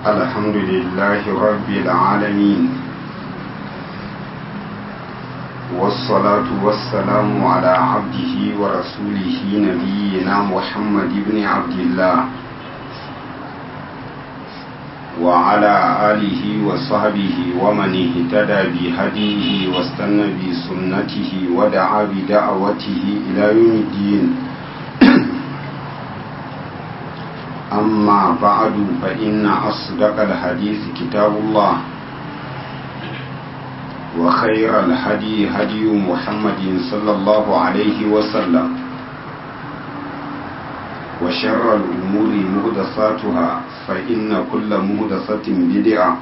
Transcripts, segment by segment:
الحمد لله رب العالمين والصلاة والسلام على عبده ورسوله نبينا محمد بن عبد الله وعلى آله وصحبه ومن اهتدى بهديه واستنى بسنته ودعا بدعوته إلى يوم الدين أما بعد فإن أصدق الحديث كتاب الله وخير الهدي هدي محمد صلى الله عليه وسلم وشر الأمور مهدساتها فإن كل مهدسة بدعة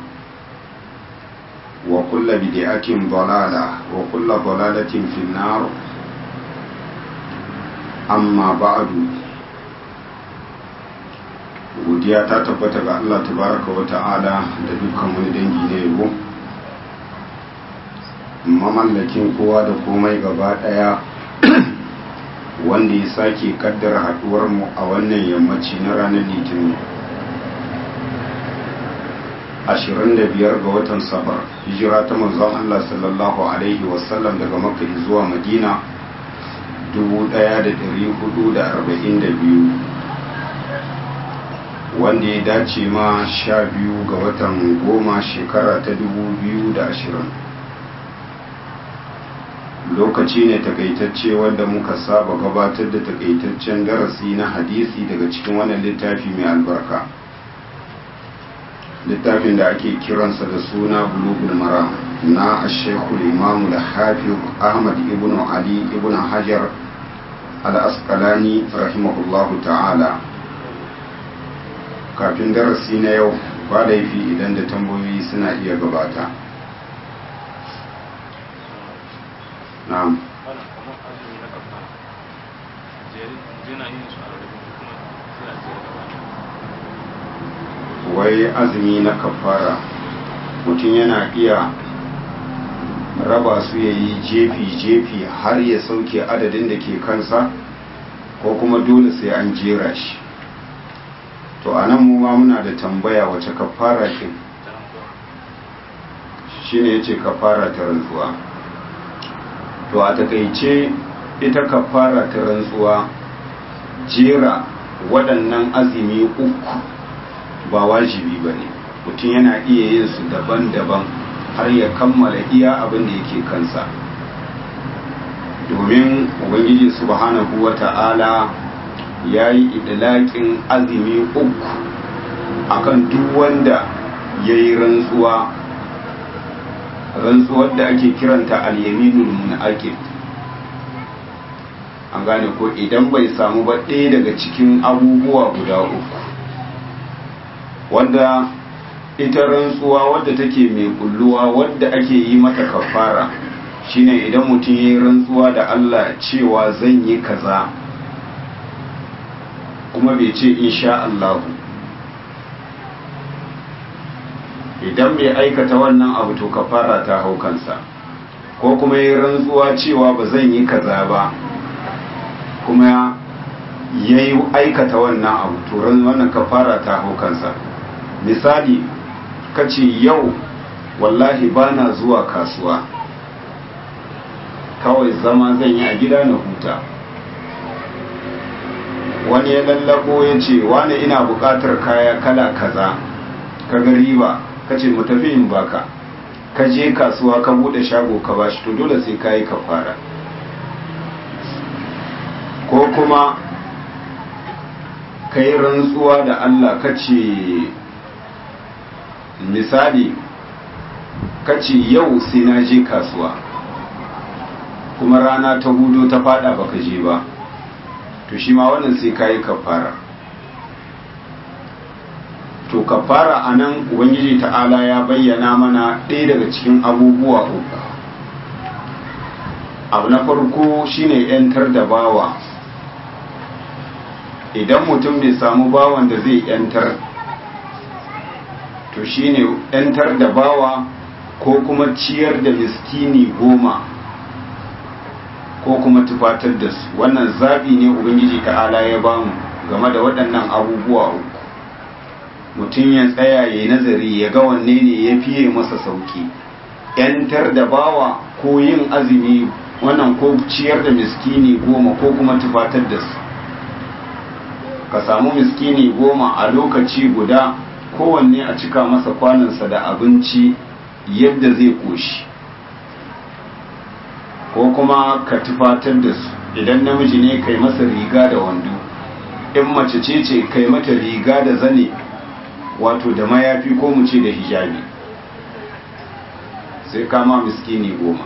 وكل بدعة ضلالة وكل ضلالة في النار أما بعد godiya ta tabbata ga Allah tabaraka wa ta'ala da dukkan wani dangi na yabo mamallakin kowa da komai gaba daya wanda ya sake kaddara haduwar mu a wannan yammaci na ranar litinin 25 ga watan safar hijira ta manzon Allah sallallahu alaihi wasallam daga makka zuwa madina 1442 wanda ya dace ma sha biyu ga watan goma shekara ta dubu biyu da ashirin lokaci ne takaitacce wanda muka saba gabatar da takaitaccen darasi na hadisi daga cikin wannan littafi mai albarka littafin da ake kiransa da suna bulugul mara na ashekul imamu da hafiz ahmad ibn ali ibn hajar al-asqalani rahimahullahu ta'ala kafin darasi na yau ba laifi idan da tambayoyi suna iya gabata na'am wai azumi na kafara mutum yana iya raba su ya yi jefi-jefi har ya sauke adadin da ke kansa ko kuma dole sai an jera shi to a nan ma muna da tambaya wace kafara ce shi ne ya ce kafara ta rantsuwa to a takaice ita kafara ta rantsuwa jera waɗannan azumi uku ba wajibi ba ne mutum yana iya yin su daban-daban har ya kammala iya abin da yake kansa domin ubangiji subhanahu wa ta'ala ya yi idilakin azumi uku akan duk wanda ya yi rantsuwa rantsuwar da ake kiranta al-yaminul munaqib an gane ko idan bai samu ba ɗaya daga cikin abubuwa guda uku wanda ita rantsuwa wadda take mai kulluwa wadda ake yi mata kafara shine idan mutum ya yi rantsuwa da Allah cewa zan yi kaza kuma bai ce insha Allah idan bai aikata wannan abu to kafara ta hau kansa ko kuma yi rantsuwa cewa ba zan yi kaza ba kuma ya yi aikata wannan abu to wannan kafara ta hau kansa misali kace yau wallahi bana zuwa kasuwa kawai zama zan yi a gida na huta wani ya lallabo ya ce wani ina buƙatar kaya kala kaza ka ga riba ka ce mu tafi in baka ka je kasuwa ka bude shago ka bashi to dole sai ka yi kafara ko kuma ka yi rantsuwa da Allah ka ce misali ka ce yau sai na je kasuwa kuma rana ta hudu ta fada baka je ba to shi ma wannan sai kayi kafara to kafara a nan ubangiji ta'ala ya bayyana mana ɗaya daga cikin abubuwa uku abu na farko shine yantar da bawa idan mutum bai samu bawan da zai yantar to shine yantar da bawa ko kuma ciyar da miskini goma ko kuma tufatar da su wannan zabi ne ubangiji ta'ala ya bamu game da waɗannan abubuwa uku mutum ya tsaya ya nazari ya ga wanne ne ya fiye masa sauki yantar da bawa ko yin azumi wannan ko ciyar da miskini goma ko kuma tufatar da su ka samu miskini goma a lokaci guda kowanne a cika masa kwanansa da abinci yadda zai koshi ko kuma ka tufatar da su idan namiji ne kai masa riga da wando in mace ce ce kai mata riga da zane wato da mayafi ko mu ce da hijabi sai kama miskini goma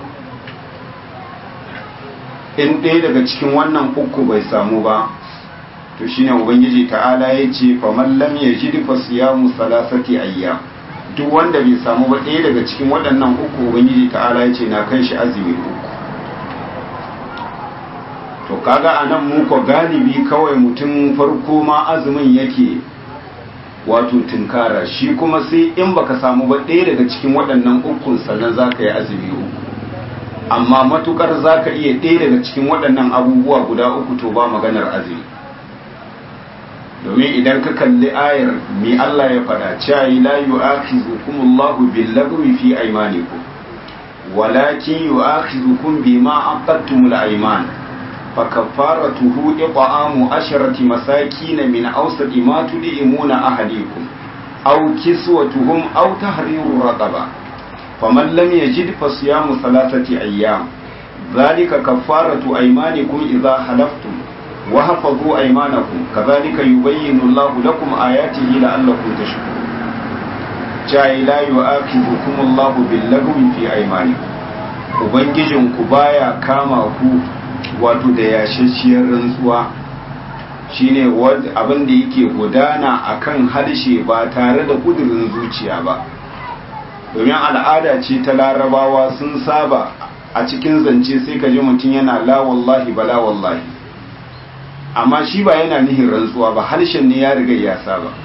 in ɗaya daga cikin wannan uku bai samu ba to shine ubangiji ta'ala ya ce faman lam yajid fa siyamu salasati ayyam duk wanda bai samu ba ɗaya daga cikin waɗannan uku ubangiji ta'ala ya ce na kan shi azumi uku to kaga anan mu ko galibi kawai mutum farko ma azumin yake wato tunkara shi kuma sai in baka samu ba ɗaya daga cikin waɗannan ukun sannan za ka yi azumi uku amma matukar za ka iya ɗaya daga cikin waɗannan abubuwa guda uku to ba maganar azumi domin idan ka kalli ayar mi Allah ya faɗa cewa la yu'akhizukumullahu bil-lagwi fi aymanikum walakin yu'akhizukum bima aqadtumul ayman فكفارته إطعام عشرة مساكين من أوسط ما تدعمون أهليكم أو كسوتهم أو تحرير رقبة فمن لم يجد فصيام ثلاثة أيام ذلك كفارة أيمانكم إذا حلفتم وحفظوا أيمانكم كذلك يبين الله لكم آياته لعلكم تشكرون جاء لا يؤاخذكم الله باللغو في أيمانكم Ubangijinku baya kama ku wato da yashashiyar rantsuwa shine abin da yake gudana akan harshe ba tare da kudurin zuciya ba domin al'ada ce ta larabawa sun saba a cikin zance sai ka ji mutum yana la wallahi ba la wallahi amma shi ba yana nihin rantsuwa ba harshen ne ya riga ya saba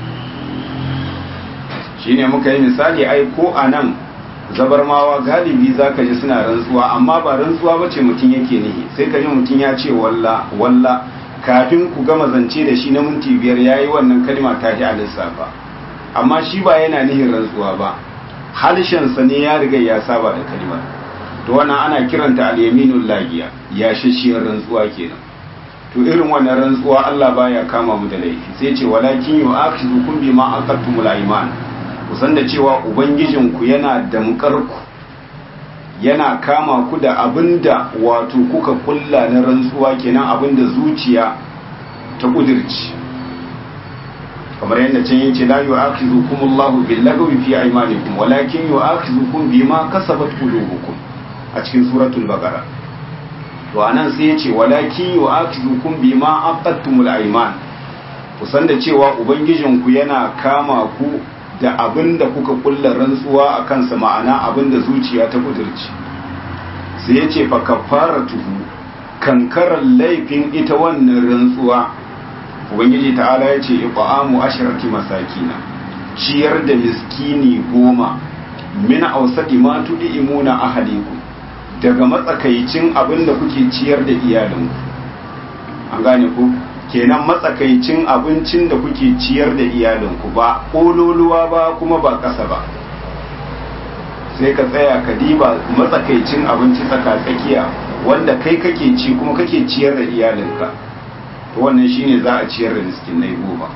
shine muka yi misali ai ko a nan zabarmawa galibi za ka ji suna rantsuwa amma ba rantsuwa ba ce mutum yake nihi sai ka ji mutum ya ce walla walla kafin ku gama zance da shi na minti biyar ya yi wannan kalma ta a lissafa amma shi ba yana nihin rantsuwa ba halshensa ne ya riga ya saba da kalmar to wannan ana kiranta al-yaminul lagiya ya shashiyar rantsuwa kenan to irin wannan rantsuwa Allah baya kama mu da laifi sai ce walakin yu'akhizukum bima aqadtumul ayman kusan da cewa ubangijinku yana damkarku yana kama ku da abinda wato kuka kulla na rantsuwa kenan abinda zuciya ta kudirci kamar yadda can yace la yu'akhizukum Allahu bil lagwi fi aymanikum walakin yu'akhizukum bima kasabat qulubukum a cikin suratul baqara to anan sai yace walakin yu'akhizukum bima aqadtumul ayman kusan da cewa ubangijinku yana kama ku da abin da kuka kulla rantsuwa a kansa ma'ana abin da zuciya ta kudurci sai ya ce fa kafara tuhu kankarar laifin ita wannan rantsuwa ubangiji ta'ala ya ce iqamu asharati masakina ciyar da miskini goma min ausadi ma imuna ahaliku daga matsakaicin abin da kuke ciyar da iyalinku an gane ku kenan matsakaicin abincin da kuke ciyar da iyalinku ba ƙololuwa ba kuma ba ƙasa ba sai ka tsaya ka diba matsakaicin abinci tsaka-tsakiya wanda kai kake ci kuma kake ciyar da iyalinka to wannan shine za a ciyar da miskinai goma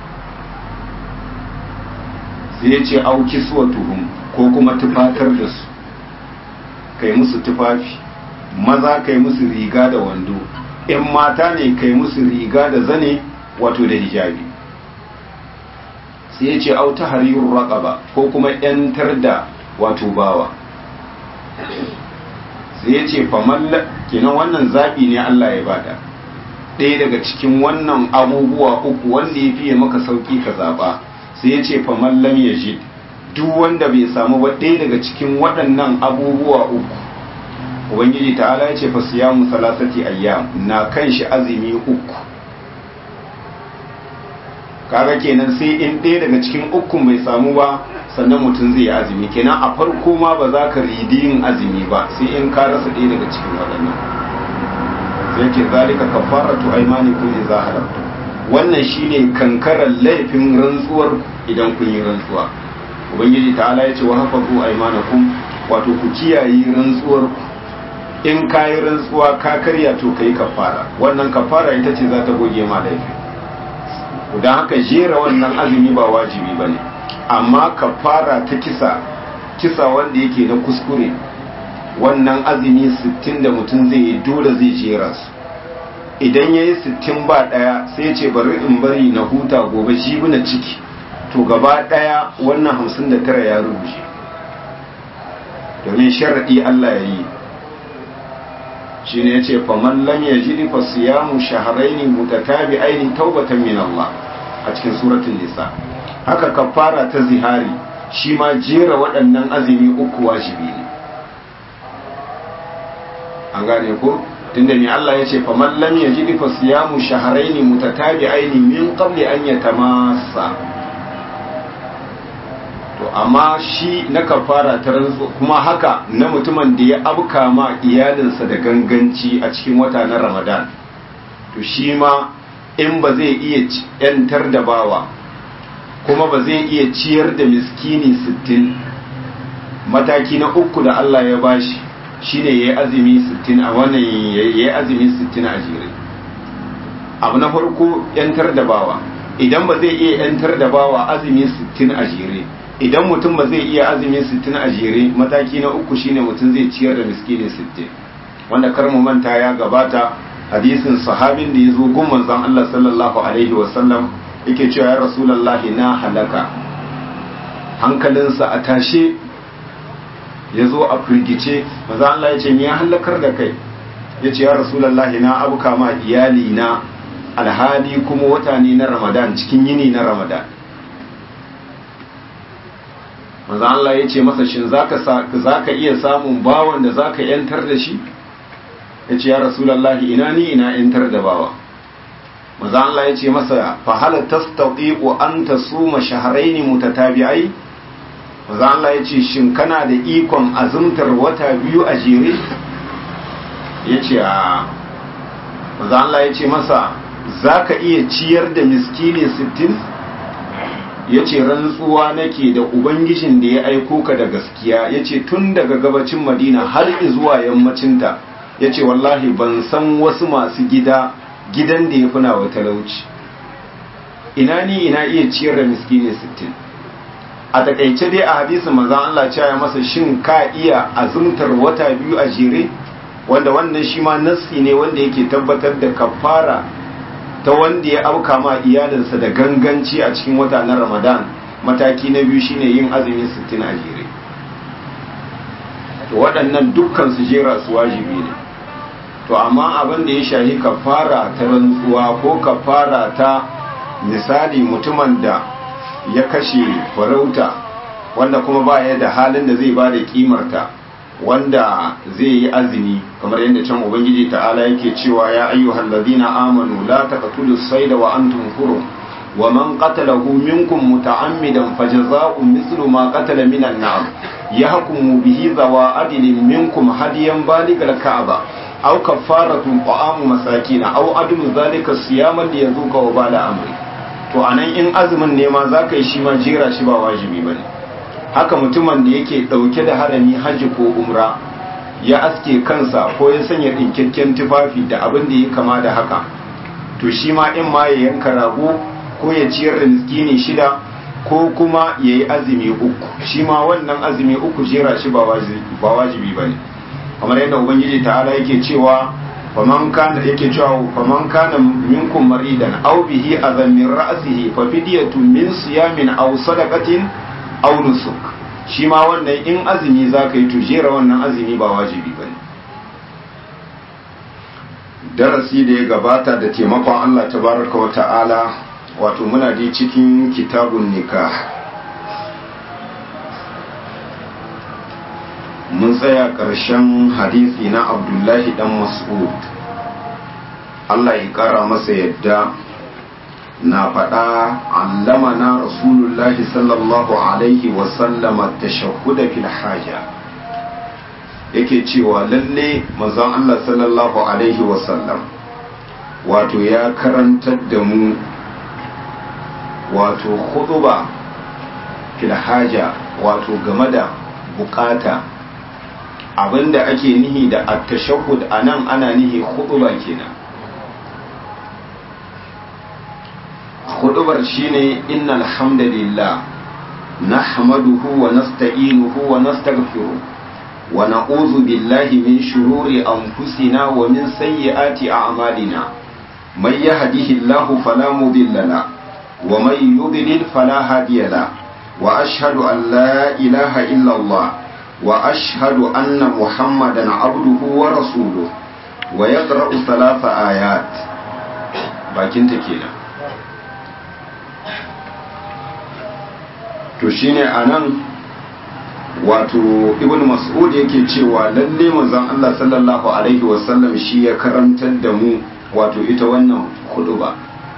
sai ya ce auki suwa tuhum ko kuma tufatar da su kai musu tufafi maza kai musu riga da wando in mata ne kai musu riga da zane wato da hijabi sai ya ce auta hariyar raƙaba ko kuma ‘yantar da wato bawa sai ya ce famalla kenan wannan zaɓi ne Allah ya bada ɗaya daga cikin wannan abubuwa uku wanda ya fiye maka sauƙi ka zaɓa sai ya ce famallam ya ji duk wanda bai samu ba ɗaya daga cikin waɗannan abubuwa uku ubangiji ta'ala ya ce fa siyamu salasati ayyam na kan shi azumi uku kaga kenan sai in ɗaya daga cikin uku bai samu ba sannan mutum zai yi azumi kenan a farko ma ba za ka ridi yin azumi ba sai in ka rasa ɗaya daga cikin waɗannan sai ce zalika kafaratu aymanikum idza halaftu wannan shine kankarar laifin rantsuwar idan kun yi rantsuwa ubangiji ta'ala ya ce wa hafazu aymanakum wato ku kiyaye rantsuwar in ka yi rantsuwa ka karya to kai kafara wannan kafara ita ce za ta goge ma laifi don haka jera wannan azumi ba wajibi bane amma kafara ta kisa kisa wanda yake na kuskure wannan azumi 60 da mutum zai yi dole zai jera su idan ya yi 60 ba daya sai ce bari in bari na huta gobe shi na ciki to gaba daya wannan 59 ya rubuce domin sharaɗi Allah ya yi shi ne ya ce faman lam ya ji fa siyamu shahraini mutatabi aini taubatan min Allah a cikin suratul nisa haka kafara ta zihari shi ma jera waɗannan azumi uku wajibi ne an gane ko tunda ne Allah ya ce faman lam ya ji fa siyamu shahraini mutatabi aini min qabli an yatamassa to amma shi na kafara ta rantsu kuma haka na mutumin da ya abka ma iyalinsa da ganganci a cikin wata na ramadan to shi ma in ba zai iya yantar da bawa kuma ba zai iya ciyar da miskini sittin mataki na uku da Allah ya bashi shine yayi azumi sittin a wannan yayi azumi sittin a jere abu na farko yantar da bawa idan ba zai iya yantar da bawa azumi sittin a jere idan mutum ba zai iya azumi sittin a jere mataki na uku shine mutum zai ciyar da miskini sittin wanda kar mu manta ya gabata hadisin sahabin da ya zo gun manzon Allah sallallahu alaihi wasallam yake cewa ya rasulullahi na halaka hankalinsa a tashe ya zo a firgice manzon Allah ya ce me ya halakar da kai ya ce ya rasulullahi na abuka ma iyali na alhali kuma wata ne na ramadan cikin yini na ramadan manzo Allah ya ce masa shin zaka zaka iya samun bawan da zaka yantar da shi yace ya rasulullahi ina ni ina yantar da bawa manzo Allah ya ce masa fa hal tastati'u an tasuma shahrayn mutatabi'ai manzo Allah ya ce shin kana da ikon azumtar wata biyu a jere yace a manzo Allah ya ce masa zaka iya ciyar da miskini 60 ya ce rantsuwa nake da ubangijin da ya aiko ka da gaskiya ya ce tun daga gabacin madina har zuwa yammacinta ya ce wallahi ban san wasu masu gida gidan da ya fi nawa talauci ina ni ina iya ciyar da miskini sittin a takaice dai a hadisin manzan Allah cewa masa shin ka iya azumtar wata biyu a jere wanda wannan shi ma nassi ne wanda yake tabbatar da kafara ta wanda ya auka ma iyalinsa da ganganci a cikin wata na ramadan mataki na biyu shine yin azumi 60 a jere to waɗannan dukkan su jera su wajibi ne to amma abin da ya shahi kafara ta rantsuwa ko kafara ta misali mutumin da ya kashe farauta wanda kuma ba ya da halin da zai ba da kimarta wanda zai yi azumi kamar yadda can ubangiji ta'ala yake cewa ya ayyuhal ladina amanu la taqtulu sayda wa antum hurum wa man qatalahu minkum muta'ammidan fajaza'un mithlu ma qatala minan na'am yahkumu bihi zawa adlin minkum hadiyan baligal ka'aba aw kafaratun ta'amu masakin aw adlu zalika siyaman liyazuqa wa bala amri to anan in azumin ne ma zaka yi shi ma jira shi ba wajibi bane haka mutumin da yake ɗauke da harami hajji ko umra ya aske kansa ko ya sanya ɗinkakken tufafi da abin da ya kama da haka to shi ma in ma ya yanka rago ko ya ciyar da miskini shida ko kuma ya yi azumi uku shi ma wannan azumi uku jera shi ba wajibi ba ne kamar yadda ubangiji ta'ala yake cewa faman kana yake cewa faman kana minkum maridan aw bihi adhan min ra'sihi fa fidyatun min siyamin aw sadaqatin aw nusuk shi ma wannan in azumi zaka yi to jera wannan azumi ba wajibi bane darasi da ya gabata da taimakon Allah tabaraka wa ta'ala wato muna dai cikin kitabun nikah mun tsaya ƙarshen hadisi na abdullahi dan mas'ud Allah ya ƙara masa yadda na faɗa allamana rasulullahi sallallahu alaihi wasallama tashahhuda fil haja yake cewa lalle manzon Allah sallallahu alaihi wasallam wato ya karantar da mu wato huduba filhaja wato game da bukata abinda ake nihi da attashahud a nan ana nihi huduba kenan hudubar shine innal hamdalillah nahmaduhu wa nasta'inuhu wa nastaghfiruh wa na'udhu billahi min shururi anfusina wa min sayyiati a'malina may yahdihillahu fala mudilla la wa may yudlil fala hadiya la wa ashhadu an la ilaha illa Allah wa ashhadu anna muhammadan abduhu wa rasuluhu wa yaqra'u thalatha ayat bakin ta kenan to shine anan wato ibn mas'ud yake cewa lalle manzon Allah sallallahu alaihi wasallam shi ya karantar da mu wato ita wannan ba.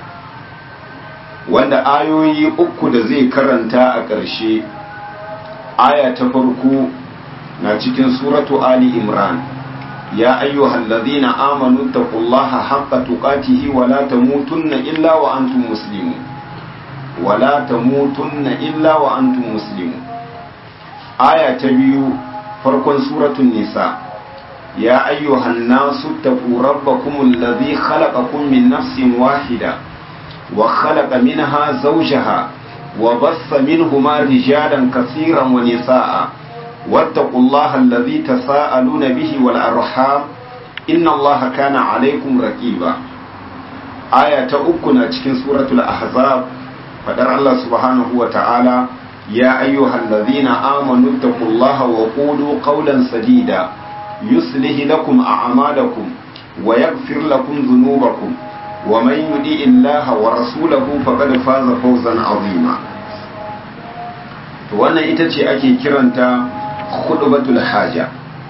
wanda ayoyi uku da zai karanta a ƙarshe aya ta farko na cikin suratu ali imran ya ayyuhal ladhina amanu taqullaha haqqa tuqatihi wa la tamutunna illa wa antum muslimun wala tamutunna illa wa antum muslimun aya ta biyu farkon suratul nisa ya ayyuhan nasu taqu rabbakum alladhi khalaqakum min nafsin wahida wa khalaqa minha zawjaha wa bassa minhuma rijalan kaseeran wa nisaa wattaqullaha alladhi tasaaluna bihi wal arham inna allaha kana alaykum raqiba aya ta uku na cikin suratul ahzab fadar Allah subhanahu wa ta'ala ya ayyuhal ladhina amanu taqullaha wa qulu qawlan sadida yuslih lakum a'malakum wa yaghfir lakum dhunubakum wa man yuti illaha wa rasulahu faqad faza fawzan azima to wannan ita ce ake kiranta khutbatul haja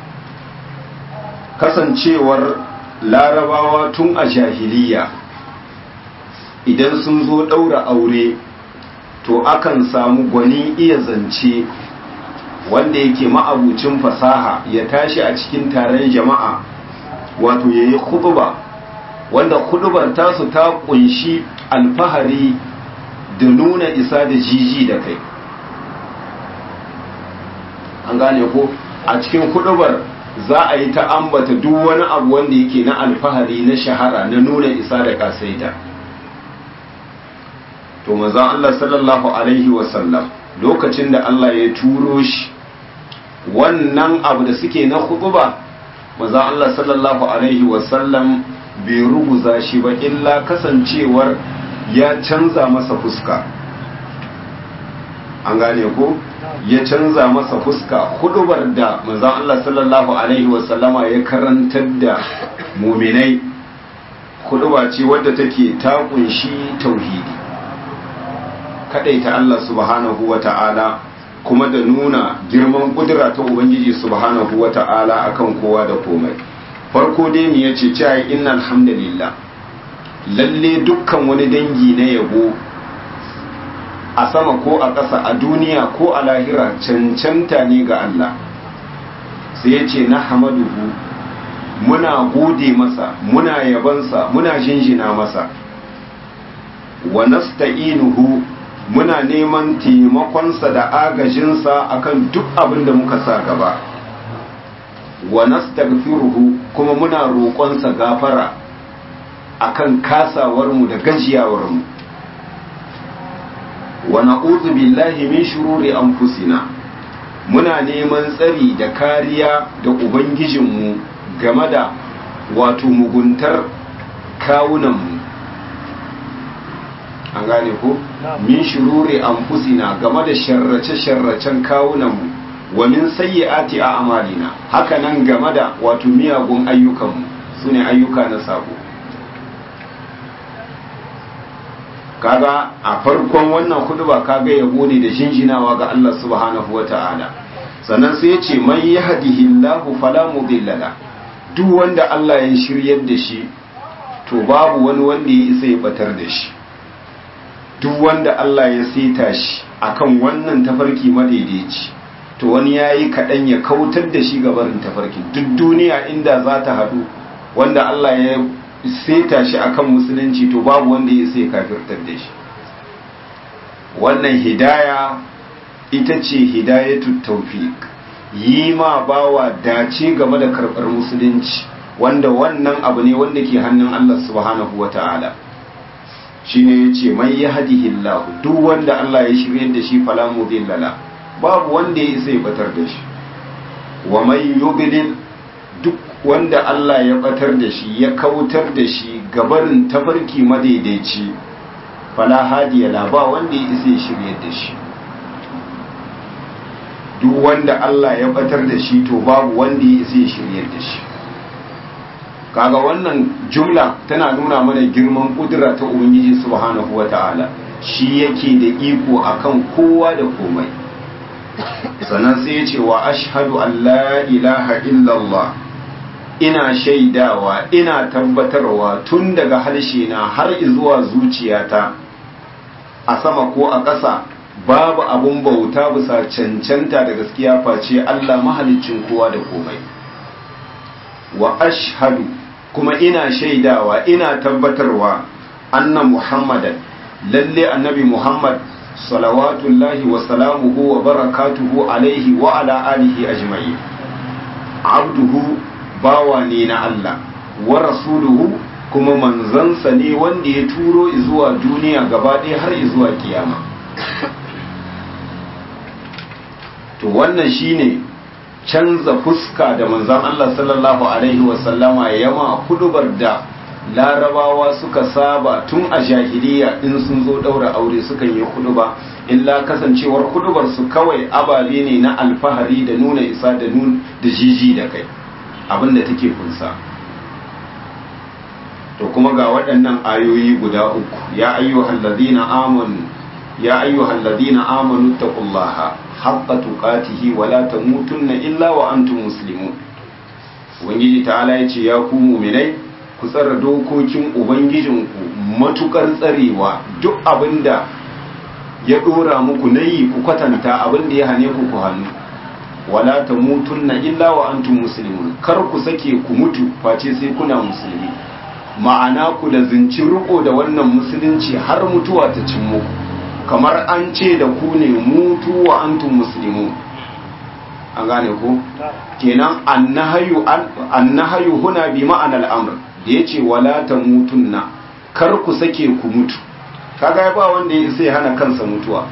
kasancewar larabawa tun a jahiliya idan sun zo ɗaura aure to akan samu gwani iya zance wanda yake ma'abucin fasaha ya tashi a cikin taron jama'a wato ya yi kutuba wanda kutubar tasu ta kunshi alfahari da nuna isa da jiji da kai an gane ko a cikin kutubar za a yi ta ambata duk wani abu wanda yake na alfahari na shahara na nuna isa da kasaita to manzon Allah sallallahu alaihi wasallam lokacin da Allah ya turo shi wannan abu da suke na khutba manzon Allah sallallahu alaihi wasallam bai ruguza shi ba illa kasancewar ya canza masa fuska an gane ko ya canza masa fuska hudubar da manzon Allah sallallahu alaihi wasallama ya karantar da muminai huduba ce wadda take ta kunshi tauhidi ta Allah subhanahu wa ta'ala kuma da nuna girman kudura ta Ubangiji subhanahu wa ta'ala akan kowa da komai. Farko dai mu yace cewa inna alhamdulillah lalle dukkan wani dangi na yabo a sama ko a ƙasa a duniya ko a lahira cancanta ne ga Allah. Sai ya ce na hamaduhu muna gode masa, muna yabansa, muna jinjina masa. Wa nasta'inuhu muna neman taimakonsa da agajinsa akan duk abin da muka sa gaba wa nastaghfiruhu kuma muna roƙonsa gafara akan kasawarmu da gajiyawarmu wa na'udhu billahi min shururi anfusina muna neman tsari da kariya da ubangijinmu game da wato muguntar kawunanmu an gane ko min shururi anfusina game da sharrace-sharracen kawunanmu wa min sayyi'ati a'malina haka nan game da wato miyagun ayyukanmu sune ayyuka na sabo kaga a farkon wannan huduba kaga yabo ne da jinjinawa ga Allah subhanahu wata'ala sannan sai ya ce man yahdihillahu fala mudilla duk wanda Allah ya shiryar da shi to babu wani wanda ya isa ya batar da shi duk wanda Allah ya seta shi akan wannan tafarki madaidaici to wani yayi kaɗan ya kautar da shi gabarin tafarki duk duniya inda za ta haɗu wanda Allah ya seta shi akan musulunci to babu wanda ya sai kafirtar da shi wannan hidaya ita ce hidayatu tawfiq yi ma bawa dace game da karɓar musulunci wanda wannan abu ne wanda ke hannun Allah subhanahu wa ta'ala shi ne ya ce mai ya hadihillahu duk wanda Allah ya shirya da shi falamu zillala babu wanda ya isa ya batar da shi wa mai yubilin duk wanda Allah ya batar da shi ya kautar da shi gabarin tafarki madaidaici fala hadiyala ba wanda ya isa ya shirya da shi duk wanda Allah ya batar da shi to babu wanda ya isa ya shirya da shi kaga wannan jumla tana nuna mana girman kudura ta ubangiji subhanahu wata'ala shi yake da iko akan kowa da komai sannan sai ya ce wa ashhadu an la ilaha illallah ina shaidawa ina tabbatarwa tun daga harshe na har zuwa zuciyata a sama ko a ƙasa babu abun bauta bisa cancanta da gaskiya face Allah mahaliccin kowa da komai wa ashhadu kuma ina shaidawa ina tabbatarwa anna muhammadan lalle annabi muhammad salawatullahi wa salamuhu wa barakatuhu alaihi wa ala alihi ajma'i abduhu bawa ne na Allah wa rasuluhu kuma manzansa ne wanda ya turo zuwa duniya gaba ɗaya har zuwa kiyama to wannan shine canza fuska da manzan Allah sallallahu Alaihi wasallama ya ma kudubar da larabawa suka saba tun a jahiliya in sun zo daura aure sukan yi kuduba illa kasancewar kudubar su kawai ababe ne na alfahari da nuna isa da nun da jiji da kai abinda take kunsa to kuma ga waɗannan ayoyi guda uku ya ayyuhal ladina amanu ya ayyuhal ladina amanu taqullaha haqqa tuqatihi wa la tamutunna illa wa antum muslimun ubangiji ta'ala yace ya ku mu'minai ku tsara dokokin ubangijinku matukar tsarewa duk abinda ya dora muku nayi ku kwatanta abinda ya hane ku ku hannu wala tamutunna illa wa antum muslimun kar ku sake ku mutu face sai kuna musulmi ma'ana ku da zinci riko da wannan musulunci har mutuwa ta cin muku kamar an ce da ku ne mutu wa antum muslimun an gane ku kenan annahayu annahayu huna bi ma'anar amr da yace wala tamutunna kar ku sake ku mutu kaga ba wanda ya sai hana kansa mutuwa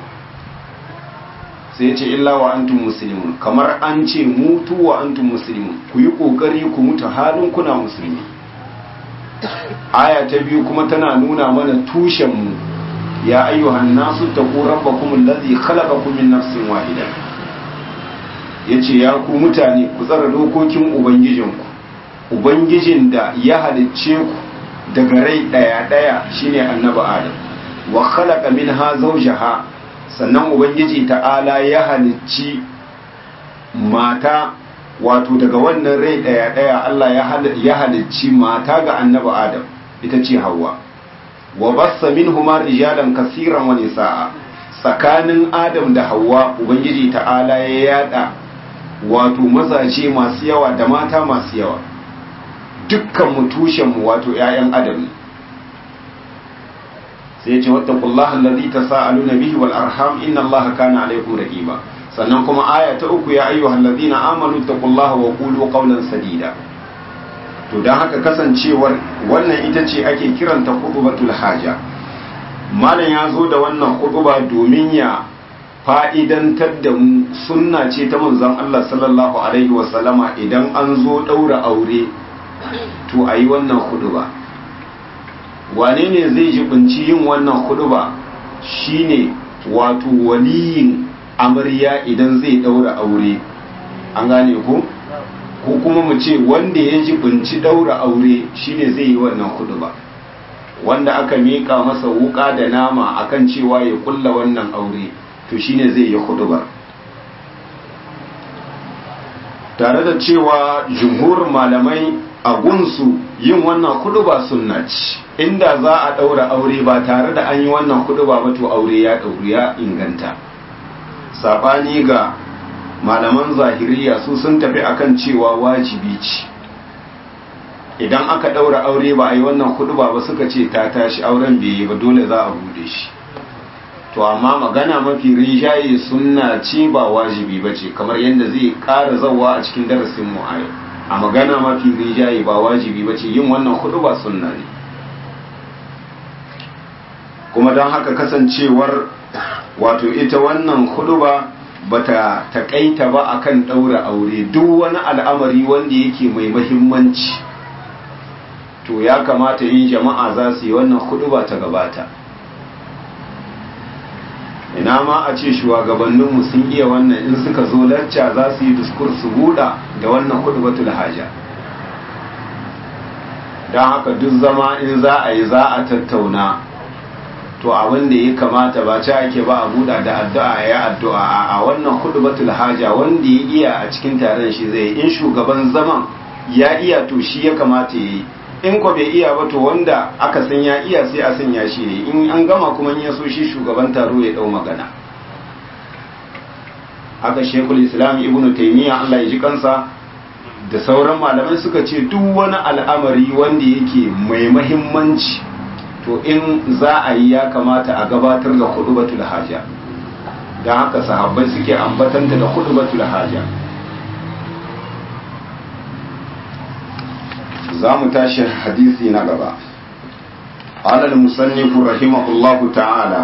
sai yace illa wa antum muslimun kamar an ce mutu wa antum muslimun ku yi kokari ku mutu halin kuna musulmi aya ta biyu kuma tana nuna mana tushen mu ya ayyuhan nasu taqu rabbakum allazi khalaqakum min nafsin wahida yace ya ku mutane ku tsara dokokin ubangijinku ubangijin da ya halicce ku daga rai daya daya shine annabi adam wa khalaqa minha zawjaha sannan ubangiji ta'ala ya halicci mata wato daga wannan rai daya daya Allah ya halicci mata ga annabi adam ita ce Hawwa wa bassa minhuma rijalan kaseeran wa nisaa tsakanin Adam da Hawwa ubangiji ta'ala ya yada wato mazaje masu yawa da mata masu yawa dukkan mu tushen mu wato ƴaƴan Adam sai ya ce wattaqullaha allazi tasaaluna bihi wal arham inna allaha kana alaykum raqiba sannan kuma aya ta uku ya ayyuhal ladina amanu taqullaha wa qulu qawlan sadida to don haka kasancewar wannan ita ce ake kiranta kutubatul haja malam ya zo da wannan kutuba domin ya fa'idantar da mu sunna ce ta manzon Allah sallallahu alaihi wasallama idan an zo ɗaura aure to a yi wannan kutuba wane ne zai jibinci yin wannan kutuba shine wato waliyin amarya idan zai ɗaura aure an gane ku? ko kuma mu ce wanda ya ji binci daura aure shine zai yi wannan ba wanda aka miƙa masa wuƙa da nama akan cewa ya kulla wannan aure to shine zai yi ba tare da cewa jumhur malamai a gunsu yin wannan ba sunna ce inda za a daura aure ba tare da an yi wannan ba ba to aure ya dauru ya inganta sabani ga malaman zahiriya su sun tafi akan cewa wajibi ce idan aka daura aure ba a yi wannan hudu ba suka ce ta tashi auren bai yi ba dole za a bude shi to amma magana mafi rinjaye sunna ce ba wajibi ba ce kamar yadda zai ƙara zawa a cikin darasin mu a yau a magana mafi rinjaye ba wajibi ba ce yin wannan hudu ba sunna ne kuma don haka kasancewar wato ita wannan hudu ba bata takaita ba akan ɗaura aure duk wani al'amari wanda yake mai mahimmanci to ya kamata in jama'a za su yi wannan hudu ba ta gabata ina ma a ce shugabanninmu sun iya wannan in suka zo lacca za su yi diskur su buɗa da wannan hudu batul haja don haka duk zama in za a yi za a tattauna to abin da ya kamata ba ci ake ba a buɗa da addu'a ya addu'a a wannan hudu batul haja wanda ya iya a cikin taron shi zai in shugaban zaman ya iya to shi ya kamata ya yi in ko bai iya ba to wanda aka san ya iya sai a sanya shi ne in an gama kuma ya so shi shugaban taro ya dau magana haka shekul islam ibnu taymiya Allah ya ji kansa da sauran malamai suka ce duk wani al'amari wanda yake mai mahimmanci to in za a yi ya kamata a gabatar da hudubatul haja don haka sahabbai suke ambatanta da hudubatul haja za mu tashi hadisi na gaba قال المصنف رحمه الله تعالى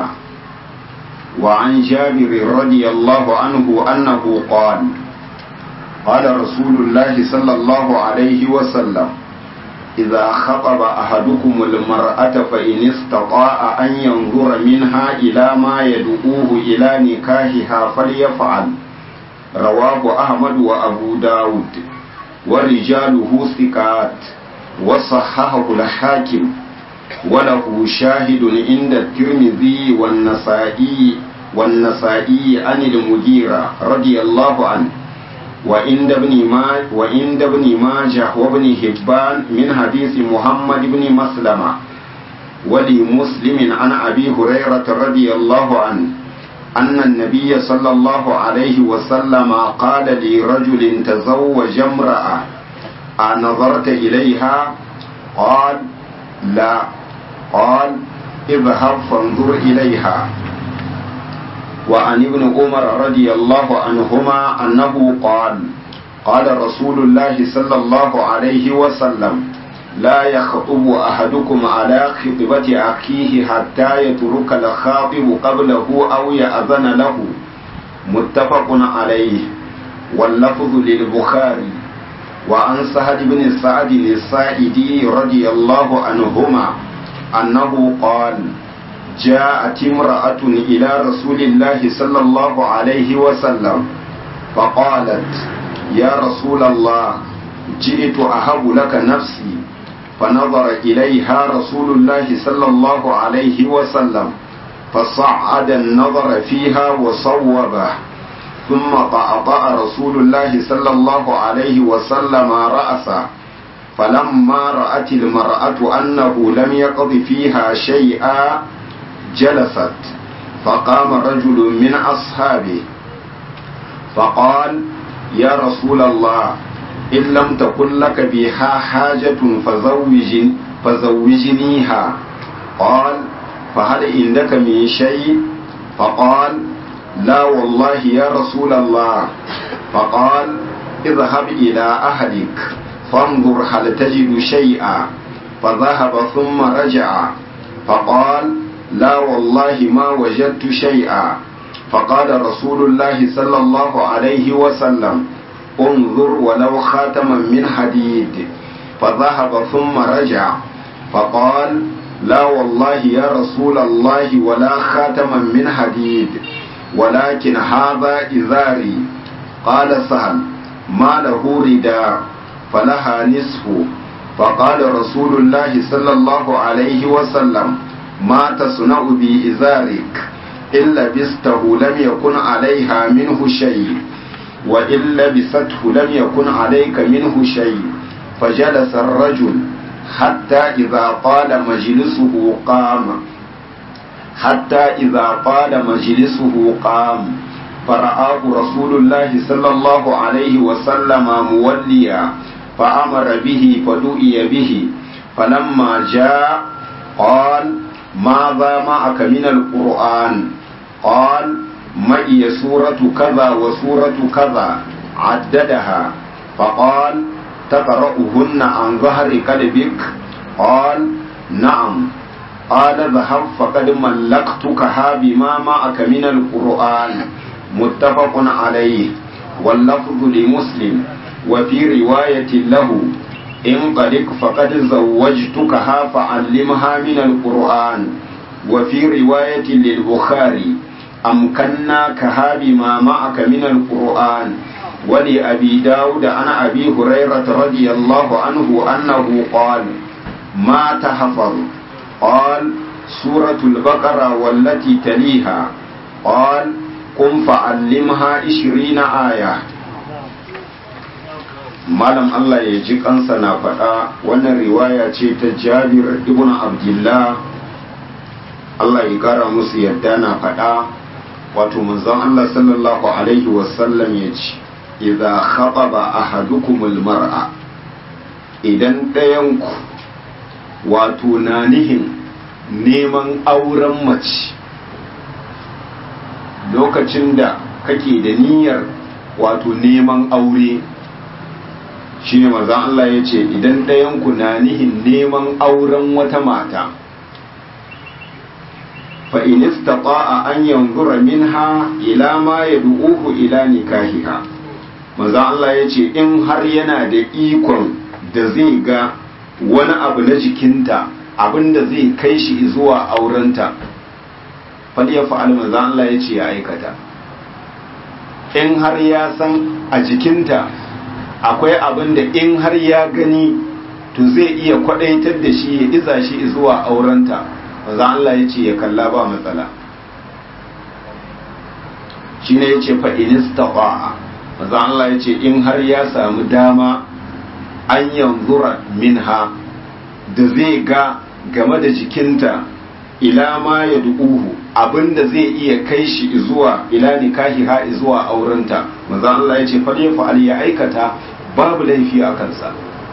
وعن جابر رضي الله عنه أنه قال قال رسول الله صلى الله عليه وسلم إذا خطب أحدكم المرأة فإن استطاع أن ينظر منها إلى ما يدعوه إلى نكاحها فليفعل رواه أحمد وأبو داود ورجاله ثقات وصححه الحاكم وله شاهد عند الترمذي والنسائي والنسائي عن المغيرة رضي الله عنه وعند ابن ما وعند ابن ماجه وابن حبان من حديث محمد بن مسلمة ولمسلم عن أبي هريرة رضي الله عنه أن النبي صلى الله عليه وسلم قال لرجل تزوج امرأة أنظرت إليها قال لا قال اذهب فانظر إليها وعن ابن عمر رضي الله عنهما أنه قال قال رسول الله صلى الله عليه وسلم لا يخطب أحدكم على خطبة أخيه حتى يترك الخاطب قبله أو يأذن له متفق عليه واللفظ للبخاري وعن سهل بن سعد السائدي رضي الله عنهما أنه قال جاءت امرأة إلى رسول الله صلى الله عليه وسلم فقالت يا رسول الله جئت أهب لك نفسي فنظر إليها رسول الله صلى الله عليه وسلم فصعد النظر فيها وصوبه ثم طأطأ رسول الله صلى الله عليه وسلم رأسه فلما رأت المرأة أنه لم يقض فيها شيئا جلست فقام رجل من أصحابه فقال يا رسول الله إن لم تكن لك بها حاجة فزوج فزوجنيها قال فهل عندك من شيء فقال لا والله يا رسول الله فقال اذهب إلى أهلك فانظر هل تجد شيئا فذهب ثم رجع فقال لا والله ما وجدت شيئا فقال رسول الله صلى الله عليه وسلم انظر ولو خاتما من حديد فذهب ثم رجع فقال لا والله يا رسول الله ولا خاتما من حديد ولكن هذا إزاري قال سهل ما له رداء فلها نصف فقال رسول الله صلى الله عليه وسلم ما تصنع بإزارك إن لبسته لم يكن عليها منه شيء وإن لبسته لم يكن عليك منه شيء فجلس الرجل حتى إذا طال مجلسه قام حتى إذا طال مجلسه قام فرآه رسول الله صلى الله عليه وسلم موليا فأمر به فدؤي به فلما جاء قال ماذا معك من القرآن معي سورة كذا وسورة كذا عددها فقال تقرأهن عن ظهر قلبك قال نعم قال ذهب فقد ملكتكها بما معك من القرآن متفق عليه واللفظ لمسلم وفي رواية له انطلق فقد زوجتكها فعلمها من القرآن وفي رواية للبخاري أمكناكها بما معك من القرآن ولأبي داود عن أبي هريرة رضي الله عنه أنه قال ما تحفظ قال سورة البقرة والتي تليها قال قم فعلمها عشرين آية malam Allah ya ji kansa na faɗa wannan riwaya ce ta jabir ibn abdullah Allah ya kara musu yadda na faɗa wato manzon Allah sallallahu alaihi wasallam ya ce idza khataba ahadukumul mar'a idan ɗayanku wato na nihin neman auren mace lokacin da kake da niyyar wato neman aure shine manzon Allah ya ce idan ɗayanku na nihin neman auren wata mata fa in istata'a an yanzura minha ila ma yad'uhu ila nikahiha manzon Allah ya ce in har yana da ikon da zai ga wani abu na jikinta abinda zai kai shi zuwa aurenta fal ya fa'al manzon Allah ya ce ya aikata in har ya san a jikinta akwai abin da in har ya gani to zai iya kwadaitar da shi ya iza shi zuwa aurenta maza Allah ya ce ya kalla ba matsala shi ne ya ce fa'inista ba'a maza Allah ya ce in har ya samu dama an yanzura minha da zai ga game da jikinta ila ma ya du'uhu abinda zai iya kai shi zuwa ila nikahi ha zuwa aurenta maza Allah ya ce fa fa'al ya aikata babu laifi a kansa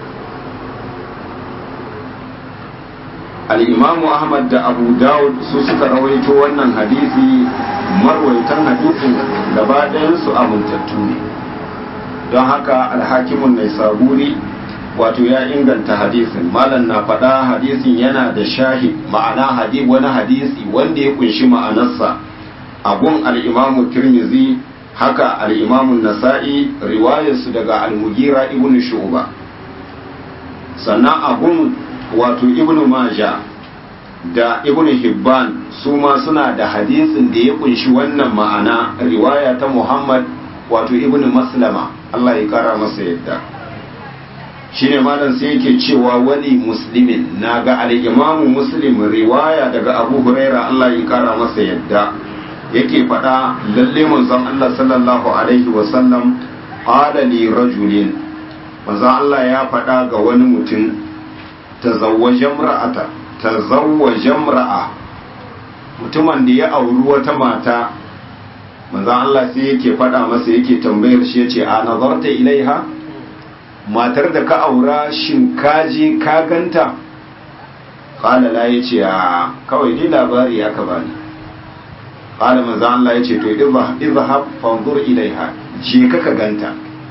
al'imamu ahmad da abu dawud su suka rawaito wannan hadisi marwaitan hadisin gaba ɗayansu amintattu ne don haka alhakimun mai saburi wato ya inganta hadisin malam na faɗa hadisin yana da shahid ma'ana hadith wani hadisi wanda ya kunshi ma'anarsa abun al'imamu tirmizi haka al'imamun nasa'i riwayarsu daga al-mugira ibn shuba sannan abun wato ibn maja da ibn hibban su ma suna da hadisin da ya kunshi wannan ma'ana riwaya ta muhammad wato ibn maslama allah ya kara masa yadda shine malam sai yake cewa wani muslimin na ga al-imamu muslim riwaya daga abu huraira allah ya kara masa yadda yake faɗa lalle manzon Allah sallallahu alaihi wasallam qala li rajulin manzon Allah ya faɗa ga wani mutum tazawwaja imra'ata tazawwaja imra'a mutumin da ya auri wata mata manzon Allah sai yake faɗa masa yake tambayar shi yace a nazarta ilaiha matar da ka aura shin ka je ka ganta qala la yace a kawai dai labari aka bani qala manzo Allah yace to idhhab fanzur ilaiha je ka ka ganta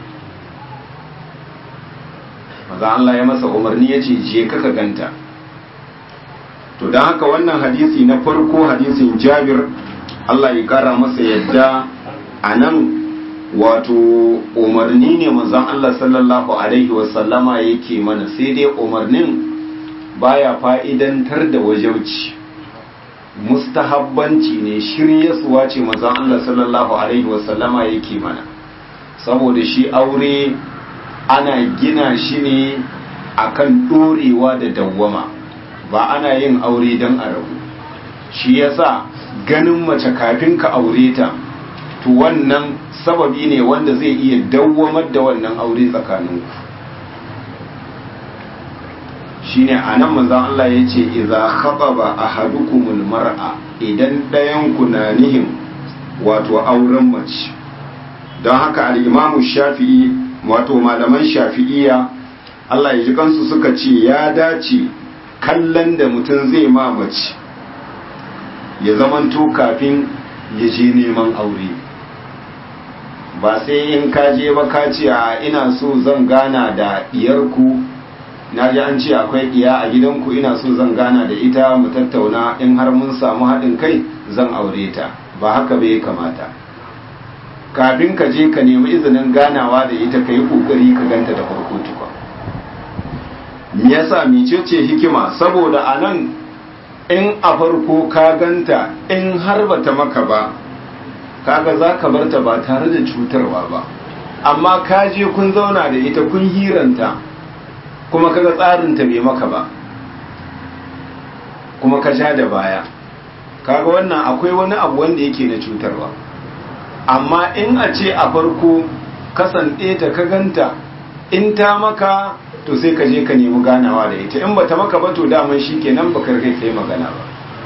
manzo Allah ya masa umarni yace je ka ka ganta to dan haka wannan hadisi na farko hadisin Jabir Allah ya kara masa yadda anan wato umarni ne manzon Allah sallallahu alaihi wasallama yake mana sai dai umarnin baya fa'idantar da wajauci mustahabbanci ne shiryasuwa ce mazan Allah sallallahu Alaihi wasallama yake mana saboda shi aure ana gina shi ne akan ɗorewa da dawwama ba ana yin aure don a rabu shi yasa ganin mace kafin ka aure ta to wannan sababi ne wanda zai iya dawwamar da wannan aure tsakaninku shine a nan manzan Allah ya ce iza khataba ahadukumul mar'a idan ɗayan ku na nihin wato auren mace don haka al'imamu shafi'i wato malaman shafi'iya Allah ya ji kansu suka ce ya dace kallon da mutum zai ma mace ya zamanto kafin ya je neman aure ba sai in ka je ba ka ce a ina so zan gana da diyarku na ji an ce akwai diya a gidanku ina so zan gana da ita mu tattauna in har mun samu haɗin kai zan aure ta ba haka bai kamata kafin ka je ka nemi izinin ganawa da ita ka yi ƙoƙari ka ganta da farko tukwa me yasa mecece hikima saboda a nan in a farko ka ganta in har bata maka ba kaga za ka barta ba tare da cutarwa ba amma ka je kun zauna da ita kun hiranta kuma kaga tsarinta bai maka ba kuma ka sha da baya kaga wannan akwai wani abu wanda yake na cutarwa amma in a ce a farko kasan ta ka ganta in ta maka to sai ka je ka nemi ganawa da ita in bata maka ba to daman shi kenan baka kai kai magana ba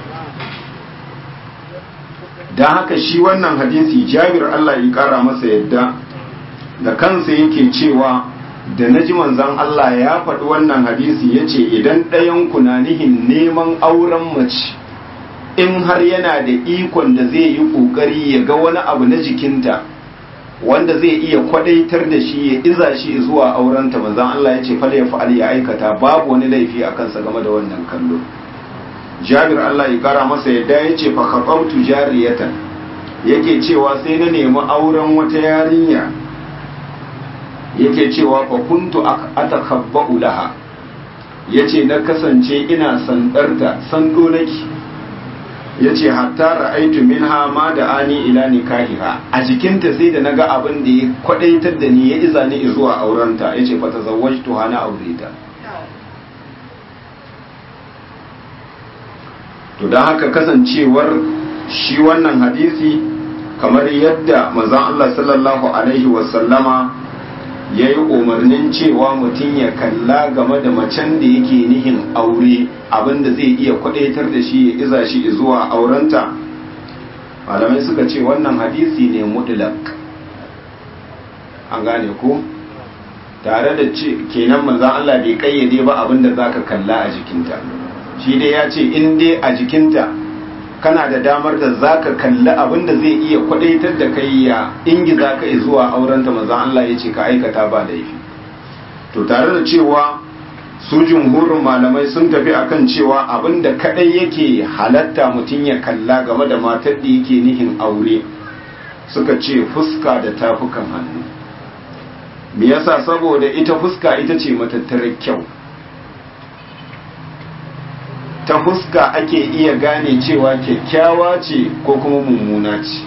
don haka shi wannan hadisi jabir Allah ya kara masa yadda da kansa yake cewa da naji manzon Allah ya faɗi wannan hadisi yace idan ɗayan ku na nihin neman auren mace in har yana da ikon da zai yi ƙoƙari ya ga wani abu na jikinta wanda zai iya kwadaitar da shi ya iza shi zuwa aurenta manzon Allah ya ce fal ya fa'al ya aikata babu wani laifi a kansa game da wannan kallo Jabir Allah ya kara masa yadda ya ce fa khabautu jariyatan yake cewa sai na nemi auren wata yarinya yake cewa fa kuntu atakhabba'u laha yace na kasance ina sandarta sando nake yace hatta ra'aitu minha ma da ani ila nikahiha a jikinta sai da naga abin da ya kwadaitar da ni ya iza ni zuwa aurenta yace fa tazawwajtu hana aureta to dan haka kasancewar shi wannan hadisi kamar yadda manzon Allah sallallahu alaihi wasallama ya yi umarnin cewa mutum ya kalla game da macen da yake nihin aure abinda zai iya kwadaitar da shi ya iza shi zuwa aurenta malamai suka ce wannan hadisi ne mutlak an gane ko tare da ce kenan manzan Allah bai kayyade ba abinda zaka kalla a jikinta shi dai ya ce in dai a jikinta kana da damar da zaka kalli abin da zai iya kwadaitar da kai ya ingiza ka zuwa aurenta manzon Allah ya ce ka aikata ba laifi to tare da cewa su jumhurin malamai sun tafi akan cewa abin da kadai yake halatta mutum ya kalla game da matar da yake nihin aure suka ce fuska da tafukan hannu me yasa saboda ita fuska ita ce matattarar kyau ta fuska ake iya gane cewa kyakkyawa ce ko kuma mummuna ce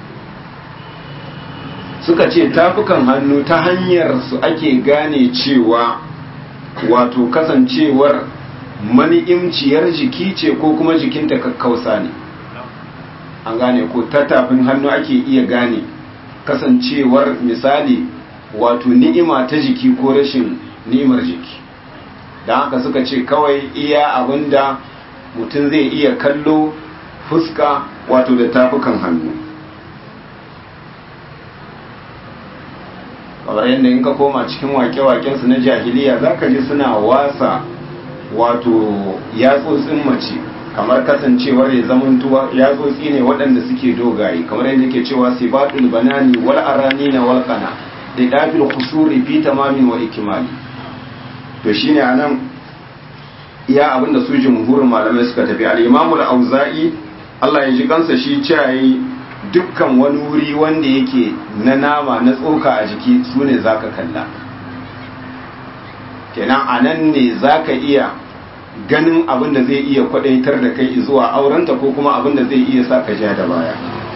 suka ce tafukan hannu ta hanyar su ake gane cewa wato kasancewar mani'imciyar jiki ce ko kuma jikinta kakkausa ne an gane ko ta tafin hannu ake iya gane kasancewar misali wato ni'ima ta jiki ko rashin ni'imar jiki don haka suka ce kawai iya abinda mutum zai iya kallo fuska wato da tafukan hannu kamar yadda in ka koma cikin wake-wakensu na jahiliya za ka ji suna wasa wato yatsotsin mace kamar kasancewar ya zamantuwa yatsotsi ne waɗanda suke dogaye kamar yadda ke cewa sibatul banani wal arani na walƙana da dafil kusuri fi tamamin wa ikimali to shine anan iya abinda su jumhurin malamai suka tafi al-imamu al-auza'i Allah ya ji kansa shi cewa dukkan wani wuri wanda yake na nama na tsoka a jiki su ne zaka kalla kenan anan ne zaka iya ganin abin da zai iya kwadaitar da kai zuwa aurenta ko kuma abin da zai iya sa ka ja da baya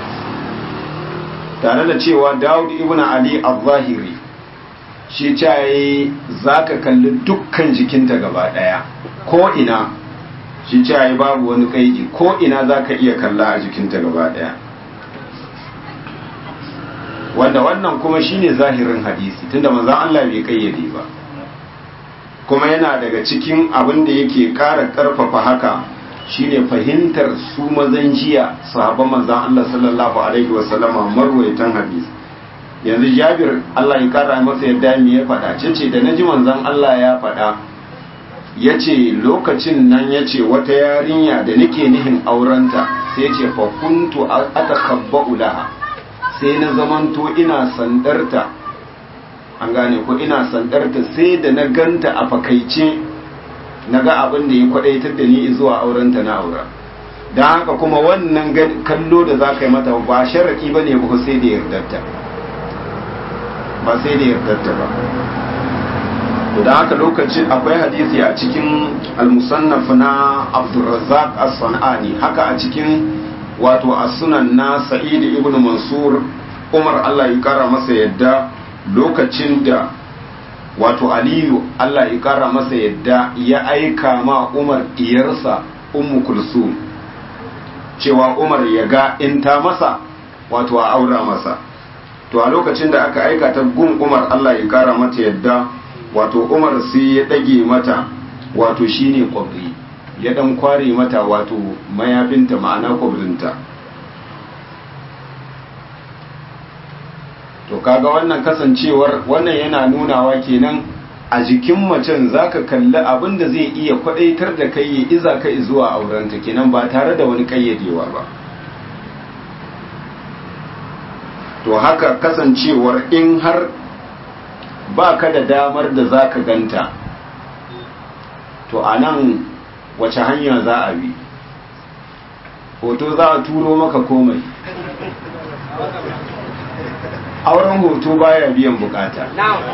tare da cewa Dawud ibn Ali al-Zahiri shi caye za ka kalli dukkan jikinta gaba ɗaya ko ina shi caye babu wani kaiji ko ina za ka iya kalla a jikinta gaba ɗaya wanda wannan kuma shine zahirin hadisi tunda manzon Allah bai kayyade ba kuma yana daga cikin abin da yake ƙara ƙarfafa haka shine fahimtar su mazan jiya sahabban manzon Allah sallallahu alaihi wasallama marwaitan hadisi yanzu jabir Allah ya kara masa yadda me ya faɗa ce da naji manzon Allah ya faɗa ya ce lokacin nan ya ce wata yarinya da nake nihin aurenta sai ce fa kuntu atakhabba'u laha sai na zamanto ina sandarta an gane ko ina sandarta sai da na ganta a fakaice na ga abin da ya kwadaitar da ni zuwa aurenta na aura don haka kuma wannan kallo da za ka yi mata ba sharaɗi ba ne ba sai da yardarta ba sai da yardarta ba da haka lokacin akwai hadisi a cikin al-musannaf na Abdurrazzaq as-Sanani haka a cikin wato as-sunan na Sa'id ibn Mansur Umar Allah ya kara masa yadda lokacin da wato Aliyu Allah ya kara masa yadda ya aika ma Umar diyarsa Ummu Kulsum cewa Umar ya ga in ta masa wato a aura masa to a lokacin da aka aika ta gun Umar Allah ya kara mata yadda wato umar sai ya ɗage mata wato shine kwabri ya ɗan kware mata wato mayafinta ma'ana kwabrinta to kaga wannan kasancewar wannan yana nunawa kenan a jikin macen zaka kalli abin da zai iya kwadaitar da kai ya iza ka zuwa aurenta kenan ba tare da wani kayyadewa ba to haka kasancewar in har ba ka da damar da za ka ganta to a nan wace hanya za a bi hoto za a turo maka komai auren hoto baya biyan bukata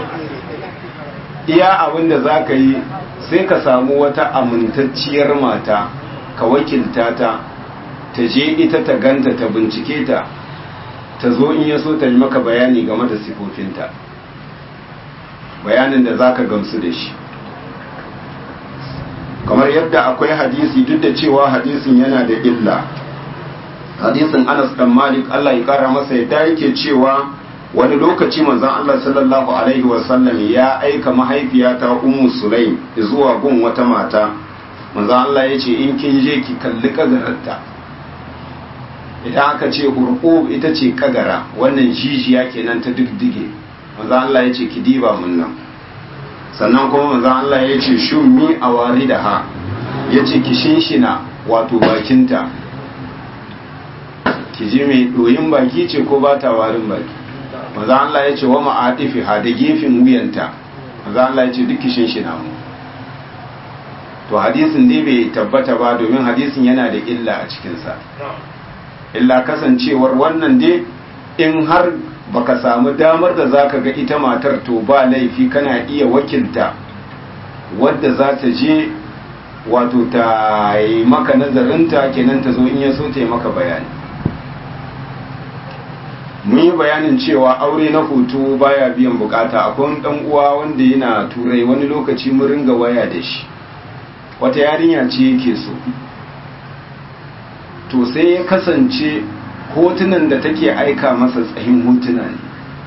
iya abin da za ka yi sai ka samu wata amintacciyar mata ka wakilta ta ta je ita ta ganta ta bincike ta ta zo in ya so ta yi maka bayani game da sifofinta bayanin da zaka gamsu da shi kamar yadda akwai hadisi duk da cewa hadisin yana da illa hadisin Anas dan Malik Allah ya kara masa yadda yake cewa wani lokaci manzon Allah sallallahu alaihi wasallam ya aika mahaifiyata Ummu Sulaim zuwa gun wata mata manzon Allah ya ce in kin je ki kalli kagararta idan aka ce hurqub ita ce kagara wannan jijiya kenan ta diddige manzo Allah ya ce ki diba mun nan sannan kuma manzo Allah ya ce shummi a wari da ha ya ce ki shinshina wato bakinta ki ji mai doyin baki ce ko ba ta warin baki manzo Allah ya ce wa ma'atifi ha da gefen wuyanta manzo Allah ya ce duk ki shinshina mu to hadisin dai bai tabbata ba domin hadisin yana da illa a cikinsa illa kasancewar wannan dai in har baka samu damar da zaka ga ita matar to ba laifi kana iya wakilta wadda za ta je wato ta yi maka nazarinta kenan ta zo in ya so ta yi maka bayani mun yi bayanin cewa aure na hoto baya biyan bukata akwai wani dan uwa wanda yana turai wani lokaci mun ringa waya da shi wata yarinya ce yake so to sai ya kasance hotunan da take aika masa tsahin hotuna ne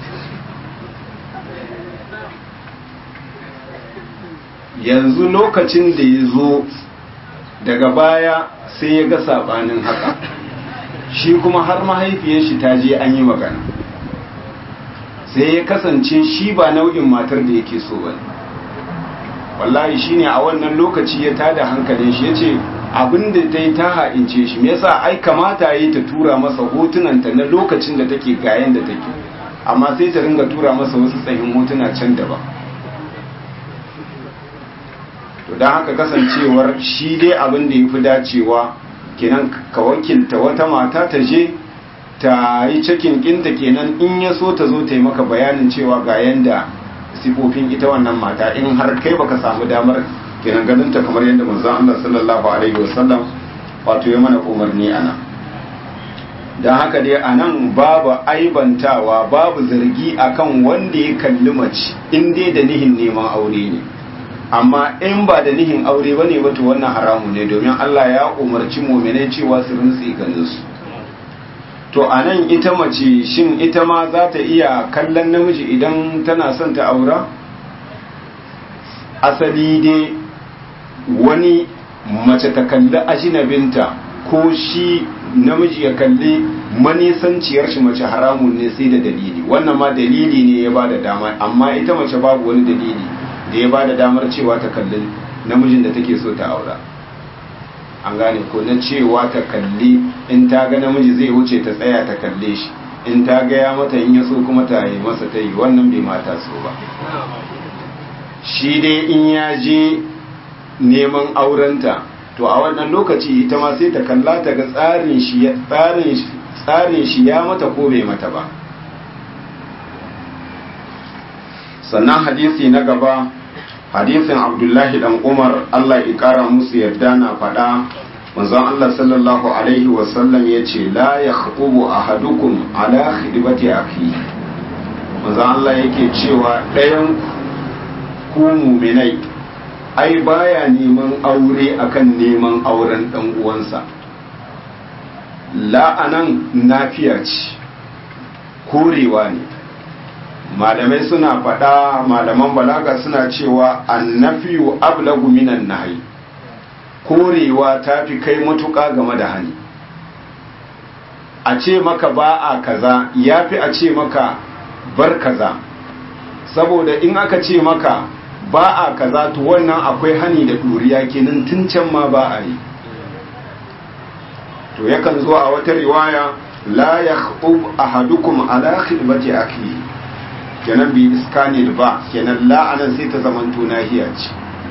yanzu lokacin da ya zo daga baya sai ya ga sabanin haka shi kuma har mahaifiyar shi ta je an yi magana sai ya kasance shi ba nau'in matar da yake so ba wallahi shine a wannan lokaci ya tada hankalin shi ya ce abin da ta yi ta ha'ince shi me yasa ai kamata yi ta tura masa hotunanta na lokacin da take gayen da take amma sai ta ringa tura masa wasu tsayin hotuna can daban to don haka kasancewar shi dai abin da ya fi dacewa kenan ka wakilta wata mata ta je ta yi cikin kinta kenan in ya so ta zo ta yi maka bayanin cewa ga yanda sifofin ita wannan mata in har kai baka samu damar kenan ganin ta kamar yadda manzon Allah sallallahu alaihi wasallam wato ya mana umarni ana dan haka dai anan babu aibantawa babu zargi akan wanda ya kalli mace in dai da nihin neman aure ne amma in ba da nihin aure bane ba to wannan haramu ne domin Allah ya umarci mu'minai cewa su rinsi ganin su to anan ita mace shin ita ma za ta iya kallon namiji idan tana son ta aura asali dai wani mace ta kalli ajinabinta ko shi namiji ya kalli manisanciyar shi mace haramun ne sai da dalili wannan ma dalili ne ya ba da dama amma ita mace babu wani dalili da ya ba da damar cewa ta kalli namijin da take so ta aura an gane ko na cewa ta kalli in ta ga namiji zai wuce ta tsaya ta kalle shi in ta ga ya mata in ya so kuma ta yi masa ta yi wannan bai mata so ba shi dai in ya je neman aurenta to a wannan lokaci ita ma sai ta kalla ta ga tsarin shi tsarin shi tsarin shi ya mata ko bai mata ba sannan hadisi na gaba hadisin abdullahi dan umar allah ya kara musu yarda na faɗa manzon allah sallallahu alaihi wasallam ya ce la ya khutubu ahadukum ala khidbati akhi manzon allah yake cewa ɗayan ku muminai ai baya neman aure akan neman auren dan uwansa la'anan nafiya ce korewa ne malamai suna faɗa malaman balaga suna cewa annafiyu ablagu minan nahi korewa ta fi kai matuƙa game da hani a ce maka ba a kaza ya fi a ce maka bar kaza saboda in aka ce maka ba a kaza to wannan akwai hani da ɗuriya kenan tun can ma ba a yi to yakan zo a wata riwaya la yakhub ahadukum ala khidmati akhi kenan bi iskanil ba kenan la anan sai ta zaman nahiya ce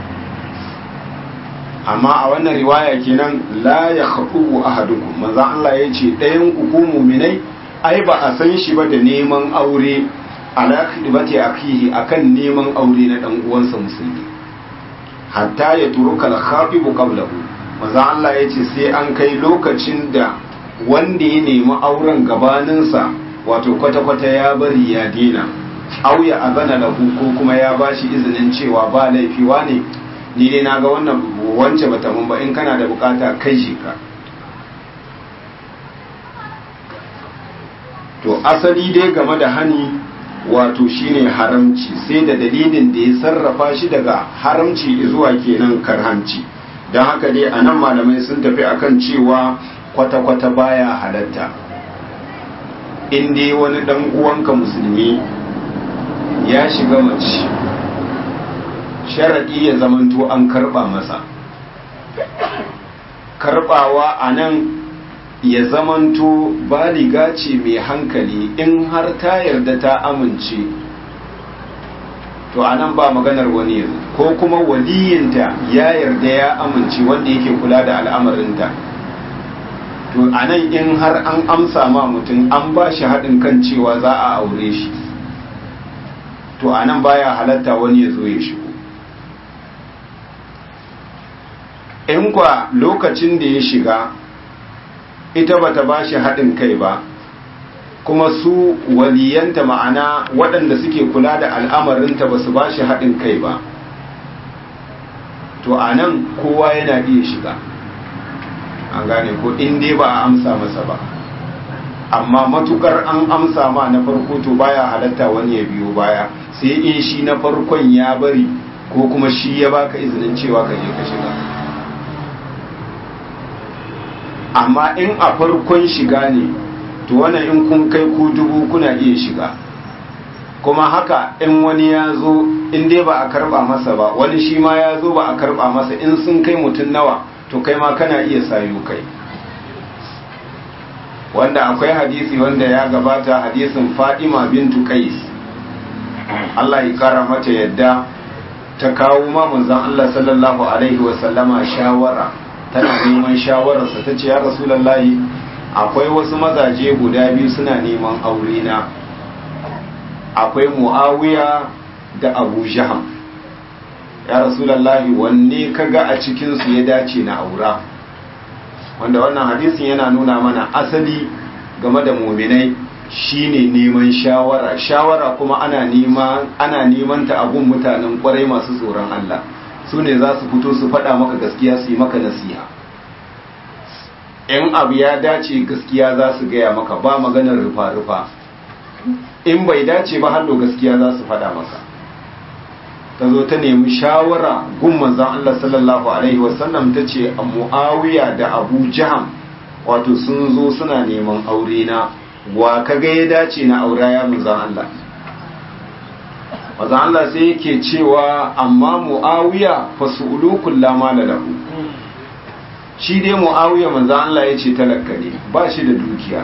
amma a wannan riwaya kenan la yakhub ahadukum manzo Allah ya ce ɗayan ku ku mu'minai ai ba a san shi ba da neman aure ala khidmati akhihi akan neman aure na dan uwansa musulmi hatta ya turuka al-khafibu qablahu manzo Allah ya ce sai an kai lokacin da wanda ya nemi auren gabaninsa wato kwata-kwata ya bari ya dina auya a gana lahu ko kuma ya bashi izinin cewa ba laifiwa ne ni dai na ga wannan wance bata mun ba in kana da bukata kai shi ka to asali dai game da hani wato shine haramci sai da dalilin da ya sarrafa shi daga haramci zuwa kenan karhanci don haka dai a nan malamai sun tafi akan cewa kwata-kwata baya halatta in dai wani dan uwanka musulmi ya shiga mace sharaɗi ya zamanto an karɓa masa karɓawa a nan ya zamanto baliga ce mai hankali in har ta yarda ta amince to a nan ba maganar wani yanzu ko kuma waliyinta ya yarda ya amince wanda yake kula da al'amarinta to a nan in har an amsa ma mutum an ba shi haɗin kan cewa za a aure shi to a nan baya halatta wani ya zo ya shigo in kwa lokacin da ya shiga ita bata ba shi haɗin kai ba kuma su waliyanta ma'ana waɗanda suke kula da al'amarinta ba su ba shi haɗin kai ba to a nan kowa yana iya shiga an gane ko in dai ba a amsa masa ba amma matukar an amsa ma na farko to baya halatta wani ya biyo baya sai in shi na farkon ya bari ko kuma shi ya baka izinin cewa ka je ka shiga amma in a farkon shiga ne to wannan in kun kai ku dubu kuna iya shiga kuma haka in wani ya zo in dai ba a karba masa ba wani shi ma ya zo ba a karba masa in sun kai mutum nawa to kai ma kana iya sayo kai wanda akwai hadisi wanda ya gabata hadisin Fadima bintu Qais Allah ya kara mata yadda ta kawo ma manzon Allah sallallahu alaihi wa sallama shawara tana neman shawararsa ta ce ya rasulullahi akwai wasu mazaje guda biyu suna neman aure na akwai Muawiya da Abu Jaham ya rasulullahi wanne kaga a cikin su ya dace na aura wanda wannan hadisin yana nuna mana asali game da muminai shine neman shawara shawara kuma ana nema ana neman ta abun mutanen kwarai masu tsoron Allah su ne za su fito su faɗa maka gaskiya su yi maka nasiha in abu ya dace gaskiya za su gaya maka ba maganar rufa-rufa in bai dace ba hallo gaskiya za su faɗa maka ta zo ta nemi shawara gun manzan Allah sallallahu Alaihi wasallam ta ce a mu'awiya da abu jaham wato sun zo suna neman aure na wa kaga ya dace na aura ya manzan Allah manzan Allah sai yake cewa amma mu'awiya fa su'ulu kullama lahu shi dai mu'awiya manzo Allah ya ce talaka ne ba shi da dukiya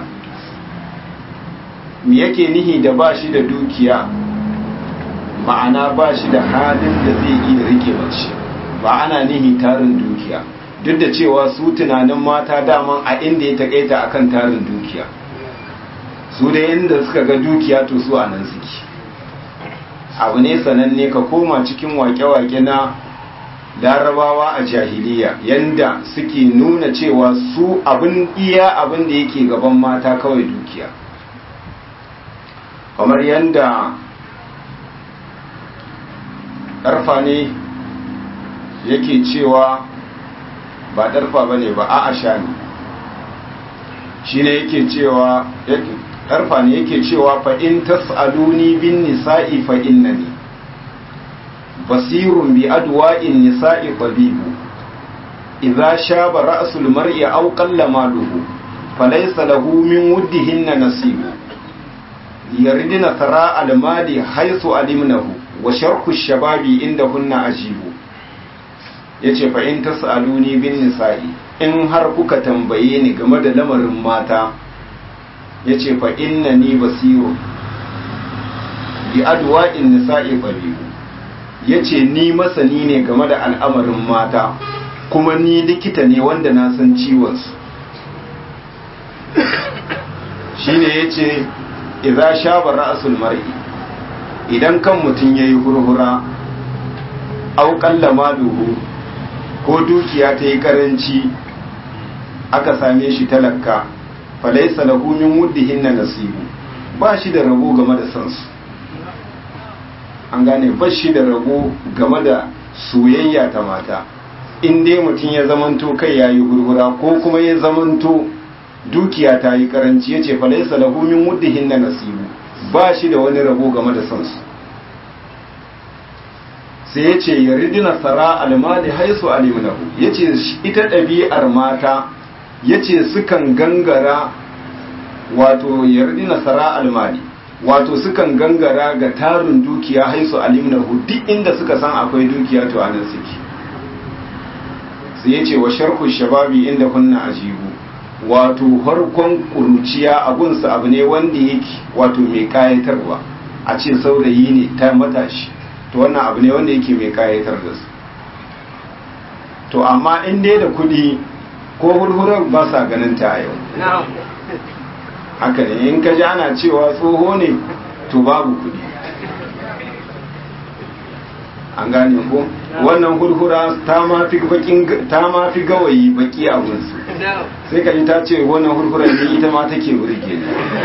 me yake nihi da ba shi da dukiya ma'ana ba shi da halin da zai iya rike mace ba ana nihi tarin dukiya duk da cewa su tunanin mata daman a inda ya takaita akan tarin dukiya su da inda suka ga dukiya to su a nan suke abu ne sananne ka koma cikin wake-wake na larabawa a jahiliya yanda suke nuna cewa su abin iya abin da yake gaban mata kawai dukiya kamar yanda ƙarfa ne yake cewa ba ɗarfa ba ne ba a asha ne shi ne yake cewa ƙarfa ne yake cewa fa'in tas'aluni bin nisa'i fa'in na ne basirun bi adwa'in nisa'i tabibu idza shaba ra'sul mar'i aw qalla maluhu falaysa lahu min wuddihinna nasibu yaridina tara al-mali haythu alimnahu wa sharku shababi indahunna ajibu yace fa in tasaluni bin nisa'i in har kuka tambaye ni game da lamarin mata yace fa innani basiru bi adwa'in nisa'i tabibu yace ni masani ne game da al'amarin mata kuma ni likita ne wanda na san ciwon su shine yace idza shaba ra'sul mar'i idan kan mutum yayi hurhura au qalla maluhu ko dukiya ta yi karanci aka same shi talaka falaisa lahu min wuddihin na nasibu ba shi da rabo game da sansu an gane ba shi da rabo game da soyayya ta mata in dai mutum ya zamanto kai ya yi hurhura ko kuma ya zamanto dukiya ta yi karanci ya ce falaisa lahu min wuddihin na nasibu ba shi da wani rabo game da sansu sai ya ce ya ridina tsara almali haisu aliminahu ya ce ita ɗabi'ar mata ya ce sukan gangara wato ya ridina tsara almali wato sukan gangara ga tarin dukiya haisu aliminahu duk inda suka san akwai dukiya to anan suke sai ya ce wa sharku shababi inda kunna ajibu wato harkon kuruciya abunsa abu ne wanda yake wato mai kayatarwa a ce saurayi ne ta matashi to wannan abu ne wanda yake mai kayatar da su to amma in dai da kudi ko hurhurar ba sa ganin ta a yau haka ne in ka ji ana cewa tsoho ne to babu kudi an gane ko wannan hurhura ta ma fi gawayi baki a gunsu sai ka ji ta ce wannan hurhurar ne ita ma take burge ne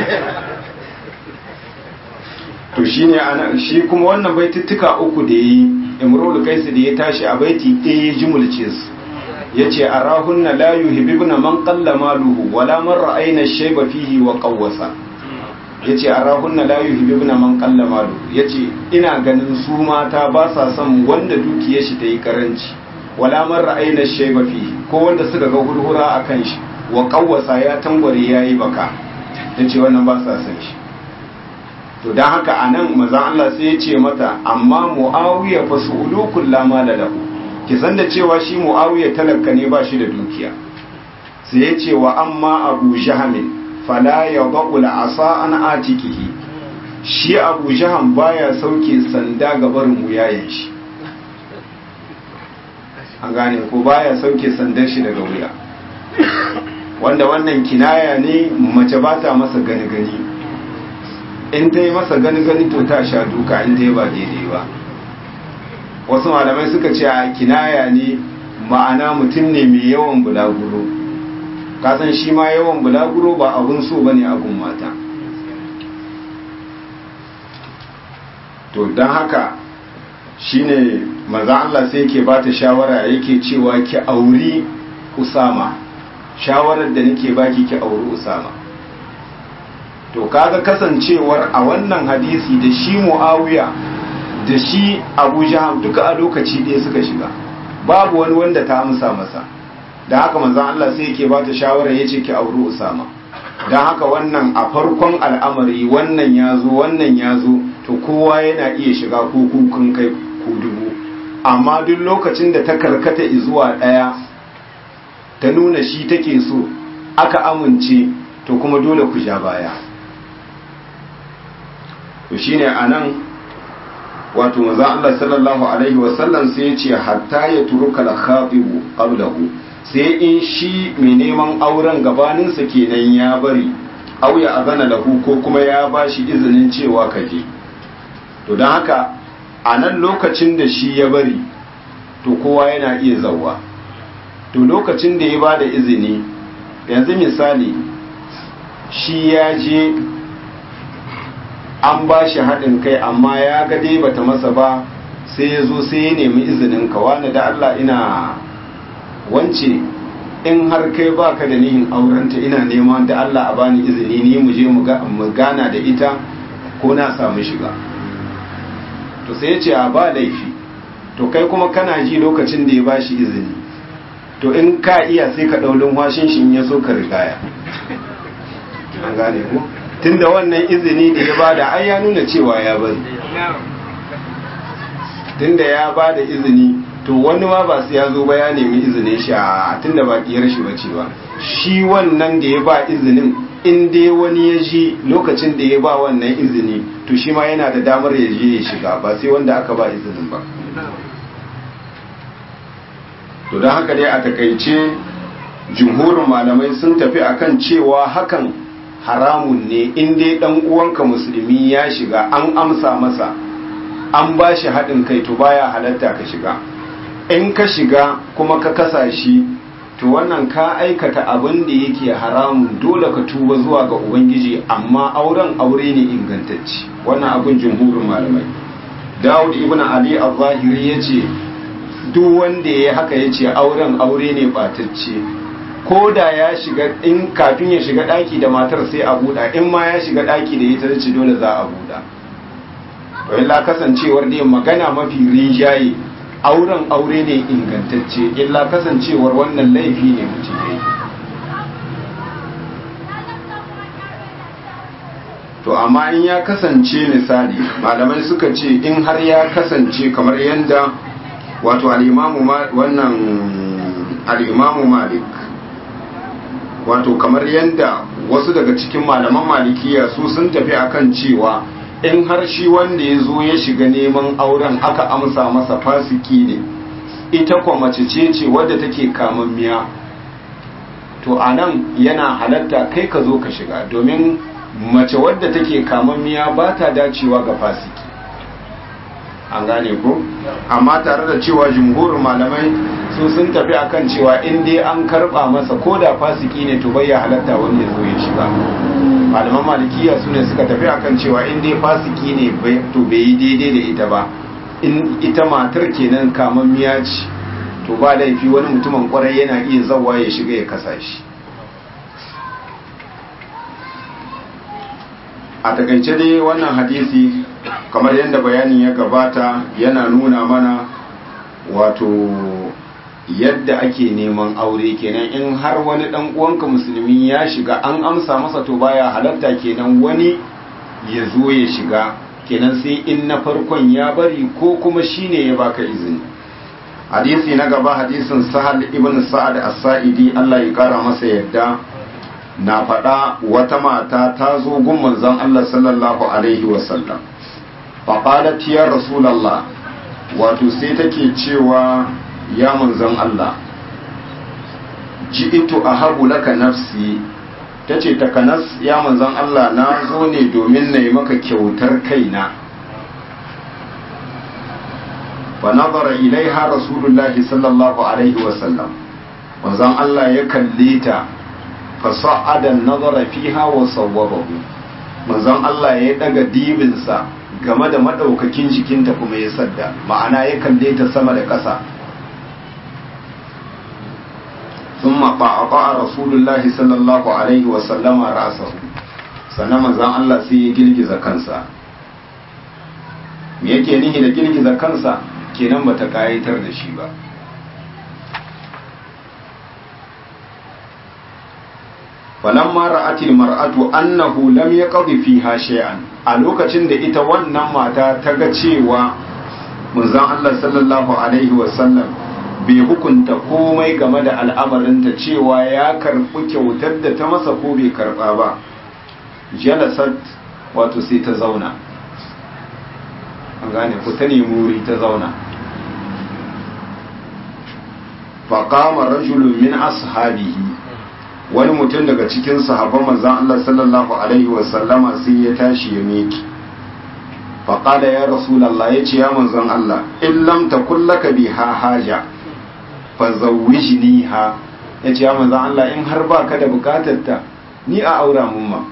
to shine ana shi kuma wannan baitittuka uku da yi imrul kaisu da ya tashi a baiti ɗaya ya jumulce su yace arahunna la yuhibbuna man qalla maluhu wala man ra'ayna shayba fihi wa qawwasa yace arahunna la yuhibbuna man qalla maluhu yace ina ganin su mata ba sa son wanda dukiyar shi ta yi karanci wala man ra'ayna shayba fihi ko wanda suka ga hurhura akan shi wa qawwasa ya tangware yayi baka yace wannan ba sa son shi to don haka a nan maza Allah sai ya ce mata amma mu'awiya fa su'ulu kullama la lahu ki san da cewa shi mu'awiya talaka ne ba shi da dukiya sai ya ce wa amma abu jahamin fala ya ba'u asa an atikihi shi abu jaham baya sauke sanda ga barin wuyayen shi an gane ko baya sauke sandar shi daga wuya wanda wannan kinaya ne mace ba ta masa gani gani in ta yi masa gani gani to ta sha duka in ta yi ba daidai ba wasu malamai suka ce a kinaya ne ma'ana mutum ne mai yawan bulaguro kasan shi ma yawan bulaguro ba abun so ba ne abun mata to don haka shi ne maza Allah sai ke ba ta shawara yake cewa ki auri usama shawarar da nake baki ki auri usama to kaga kasancewar a wannan hadisi da shi muawiya da shi abu jaham duka a lokaci ɗaya suka shiga babu wani wanda ta amsa masa da haka manzon Allah sai yake ba ta shawara yace ki auri usama dan haka wannan a farkon al'amari wannan ya zo wannan ya zo to kowa yana iya shiga ko kun kai ku dubu amma duk lokacin da ta karkata zuwa ɗaya ta nuna shi take so aka amince to kuma dole ku ja baya to shine anan wato manzon Allah sallallahu alaihi wasallam sai ya ce hatta ya turuka al-khatibu qablahu sai in shi mai neman auren gabaninsa kenan ya bari au ya azana lahu ko kuma ya bashi izinin cewa kaje to don haka a nan lokacin da shi ya bari to kowa yana iya zauwa to lokacin da ya ba da izini yanzu misali shi ya je an ba shi haɗin kai amma ya ga dai bata masa ba sai ya zo sai ya nemi izinin ka wani da Allah ina wance in har kai baka da nihin aurenta ina neman da Allah a bani izini ni mu je mu gana da ita ko na samu shiga to sai ya ce a ba laifi to kai kuma kana ji lokacin da ya ba shi izini to in ka iya sai ka ɗaulin washin shi ya so ka rigaya an gane ku tunda wannan izini da ya bada ai ya nuna cewa ya bari tunda ya bada izini to wani ma ba su ya zo ba ya nemi izinin shi a tunda ba kiyar shi bace ba shi wannan da ya ba izinin in dai wani ya ji lokacin da ya ba wannan izini to shi ma yana da damar ya je ya shiga ba sai wanda aka ba izinin ba to don haka dai a takaice jumhurin malamai sun tafi akan cewa hakan haramun ne in dai dan uwanka musulmi ya shiga an amsa masa an ba shi haɗin kai to baya halatta ka shiga in ka shiga kuma ka kasa shi to wannan ka aikata abin da yake haramun dole ka tuba zuwa ga ubangiji amma auren aure ne ingantacci wannan abin jumhurin malamai dawud ibn ali al-zahiri yace duk wanda ya haka yace auren aure ne batacce ko da ya shiga in kafin ya shiga daki da matar sai a buɗa in ma ya shiga daki da ita ce dole za a buɗa to illa kasancewar dai magana mafi rinjaye auren aure ne ingantacce illa kasancewar wannan laifi ne mutum ya yi to amma in ya kasance misali malamai suka ce in har ya kasance kamar yadda wato al'imamu wannan al'imamu malik wato kamar yadda wasu daga cikin malaman malikiya su sun tafi akan cewa in har shi wanda ya zo ya shiga neman auren aka amsa masa fasiki ne ita kwa mace ce ce wadda take kamammiya to a nan yana halatta kai ka zo ka shiga domin mace wadda take kamammiya ba ta dacewa ga fasiki an gane ko amma tare da cewa jumhurin malamai su sun tafi akan cewa in dai an karba masa ko da fasiki ne to bai ya halatta wani ya zo ya shiga malaman malikiya su ne suka tafi akan cewa in dai fasiki ne to bai yi daidai da ita ba in ita matar kenan kamammiya ce to ba laifi wani mutumin kwarai yana iya zawa ya shiga ya kasa shi a takaice dai wannan hadisi kamar yadda bayanin ya gabata yana nuna mana wato yadda ake neman aure kenan in har wani dan uwanka musulmi ya shiga an amsa masa to baya halatta kenan wani ya zo ya shiga kenan sai in na farkon ya bari ko kuma shine ya baka izini hadisi na gaba hadisin sahal ibn sa'ad as-sa'idi Allah ya kara masa yadda na faɗa wata mata ta zo gun manzon Allah sallallahu alaihi wasallam faqalat ya rasulullah wato sai take cewa ya manzon Allah ji'itu ahabu laka nafsi tace takanas ya manzon Allah na zo ne domin na yi maka kyautar kaina fa nazara ilaiha rasulullahi sallallahu alaihi wasallam manzon Allah ya kalle ta fa sa'ada nazara fiha wa sawwabahu manzon Allah ya daga dibinsa game da madaukakin jikinta kuma ya sadda ma'ana ya kalle ta sama da ƙasa ثم طعطع رسول الله صلى الله عليه وسلم رأسه sannan manzon Allah sai ya girgiza kansa me yake nihi da girgiza kansa kenan bata kayatar da shi ba falamma ra'atil mar'atu annahu lam yaqdi fiha shay'an a lokacin da ita wannan mata ta ga cewa manzon Allah sallallahu alaihi wasallam bai hukunta komai game da al'amarinta cewa ya karɓi kyautar da ta masa ko bai karɓa ba jalasat wato sai ta zauna an gane ku ta nemi wuri ta zauna faƙama rajulun min ashabihi wani mutum daga cikin sahabban manzan Allah sallallahu alaihi wasallama sai ya tashi ya miki faƙada ya rasulallah ya ce ya manzan Allah in lam takun laka biha haja fa zawwijniha ya ce ya manzan Allah in har ba ka da bukatar ta ni a aura mun ma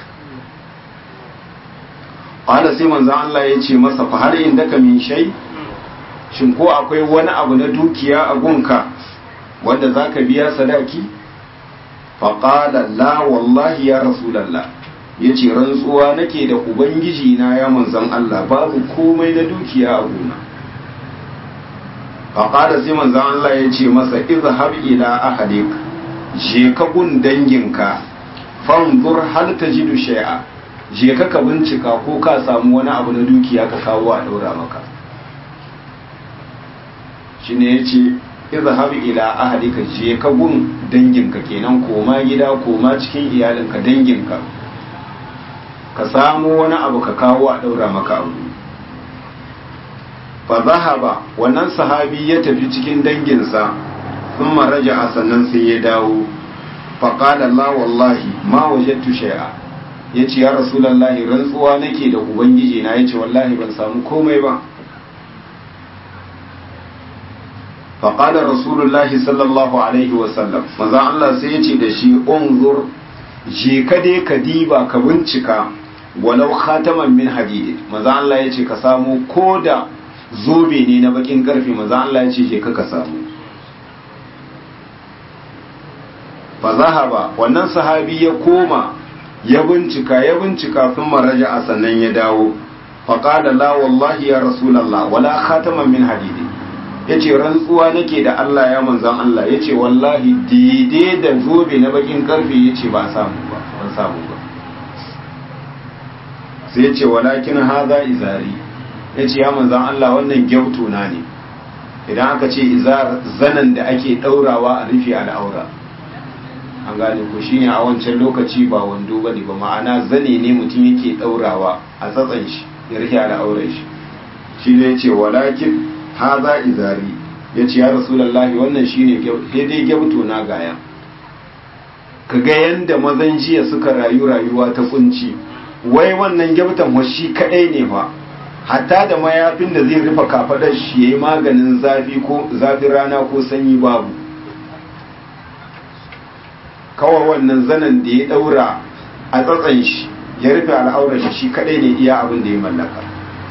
ƙwada sai manzan Allah ya ce masa fa har inda ka min shai shin ko akwai wani abu na dukiya a gunka wanda za ka biya sadaki faƙada la wallahi ya rasulallah ya ce rantsuwa nake da ubangiji na ya manzan Allah babu komai na dukiya a gona faƙada sai manzan Allah ya ce masa izhab ila ahalik je ka gun danginka fanzur hal tajidu shay'a je ka ka bincika ko ka samu wani abu na dukiya ka kawo a daura maka shine yace izhab ila ahlika je ka gun danginka kenan koma gida koma cikin iyalinka danginka ka samu wani abu ka kawo a daura maka abu fa zahaba wannan sahabi ya tafi cikin danginsa sun maraja a sannan sai ya dawo fa qala la wallahi ma wajadtu shay'a yace ya rasulullahi rantsuwa nake da ubangiji na yace wallahi ban samu komai ba فقال رسول الله صلى الله عليه وسلم manzon Allah sai yace da shi unzur je ka dai ka diba ka bincika walau khataman min hadid manzon Allah yace ka samu koda zobe ne na bakin karfe manzon Allah yace je ka ka samu fa zahaba wannan sahabi ya koma ya bincika ya bincika sun maraja a sannan ya dawo faqala la wallahi ya rasulullah wala khataman min hadid ya ce rantsuwa nake da Allah ya manzan Allah ya ce wallahi daidai da zobe na bakin karfe ya ce ba samu ba ban samu ba sai ya ce walakin haza izari ya ce ya manzan Allah wannan gyauto na ne idan aka ce izar zanen da ake daurawa a rufe al'aura an gane ko shine a wancan lokaci ba wando ba ne ba ma'ana zane ne mutum yake daurawa a tsatsan shi ya rufe al'aurar shi shi ne ya ce walakin haza izari ya ce ya rasulallahi wannan shine dai gyabto na gaya ka ga yadda mazan jiya suka rayu rayuwa ta kunci wai wannan gyabtan washi kadai ne fa hatta da mayafin da zai rufe kafadar shi yayi maganin zafi ko zafin rana ko sanyi babu kawai wannan zanen da ya daura a tsatsan shi ya rufe al'aurar shi shi kadai ne iya abin da ya mallaka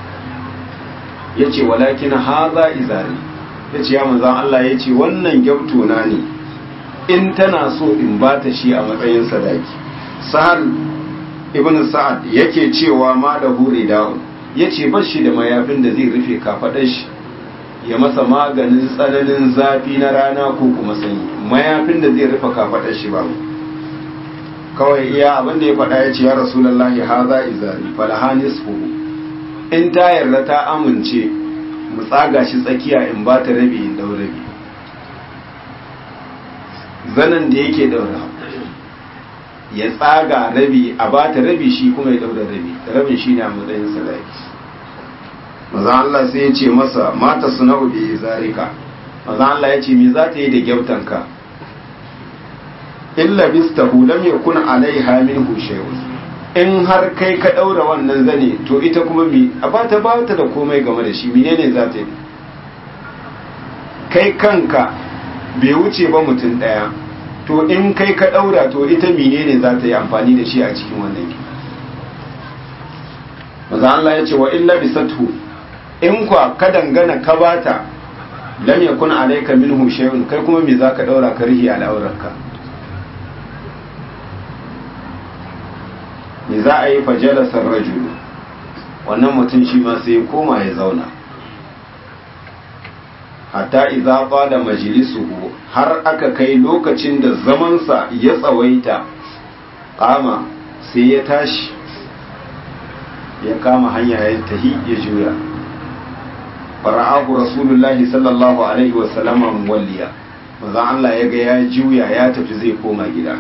ya ce walakin haza izari ya ce ya manzan Allah ya ce wannan na ne in tana so in ba ta shi a matsayin sadaki sahal ibn sa'ad yake cewa ma da hure da'un ya ce ba shi da mayafin da zai rufe kafaɗar shi ya masa maganin tsananin zafi na rana ko kuma sanyi mayafin da zai rufe kafaɗar shi ba kawai iya abin da ya faɗa ya ce ya rasulallahi haza izari falahanis fuhu in ta yarda ta amince mu tsaga shi tsakiya in ba ta rabi in dau rabi zanen da yake daura ya tsaga rabi a ba ta rabi shi kuma ya daura rabi rabin shi ne a matsayin sadaki maza Allah sai ya ce masa mata suna'u bi zarika maza Allah ya ce me za ta yi da gyautanka illa bistahu lam yakun alaiha minhu shay'un in har kai ka ɗaura wannan zane to ita kuma mi a ba ta ba ta da komai game da shi menene za ta yi kai kanka bai wuce ba mutum ɗaya to in kai ka ɗaura to ita menene za ta yi amfani da shi a cikin wannan ki maza Allah ya ce wa illa bisatu in kwa ka dangana ka bata lam yakun alayka minhu shay'un kai kuma me za ka ɗaura ka rihi al'aurarka me za a yi fajalasar rajulu wannan mutum shi ma sai koma ya zauna hatta idza qala majlisuhu har aka kai lokacin da zamansa ya tsawaita kama sai ya tashi ya kama hanya ya tahi ya juya fara'ahu rasulullahi sallallahu alaihi wasallama muwalliya manzon Allah ya ga ya juya ya tafi zai koma gida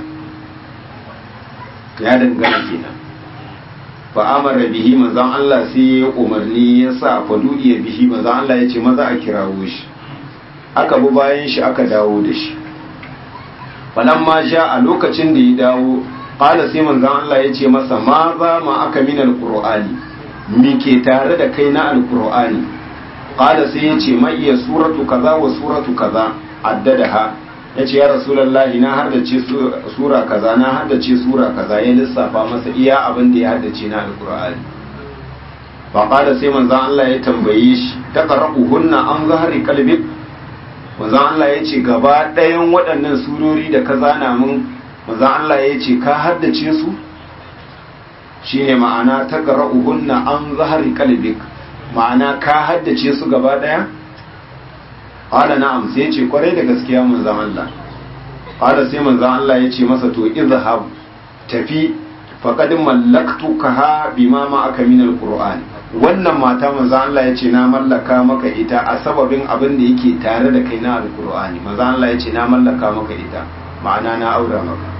ya dangana kenan fa amara bihi manzon Allah sai ya umarni ya sa fadu'i bihi manzon Allah ya ce maza a kirawo shi aka bi bayan shi aka dawo da shi falamma ja a lokacin da ya dawo qala sai manzon Allah ya ce masa ma za ma aka min alqur'ani me ke tare da kai na alqur'ani qala sai ya ce ma iya suratu kaza wa suratu kaza addadaha ya ce ya rasulullahi na haddace sura kaza na haddace sura kaza ya lissafa masa iya abin da ya haddace na alqur'ani fa qala sai manzon Allah ya tambaye shi taqra'uhunna an zahari qalbik manzon Allah ya ce gaba ɗayan waɗannan surori da ka zana min manzon Allah ya ce ka haddace su shine ma'ana ta qara'uhunna an zahari qalbik ma'ana ka haddace su gaba ɗaya qala na'am sai ya ce kwarai da gaskiya manzon Allah qala sai manzon Allah ya ce masa to izhab tafi faqad mallaktukaha bima ma aka min alqur'ani wannan mata manzo Allah ya ce na mallaka maka ita a sababin abin da yake tare da kai na alkur'ani manzo Allah ya ce na mallaka maka ita ma'ana na aura maka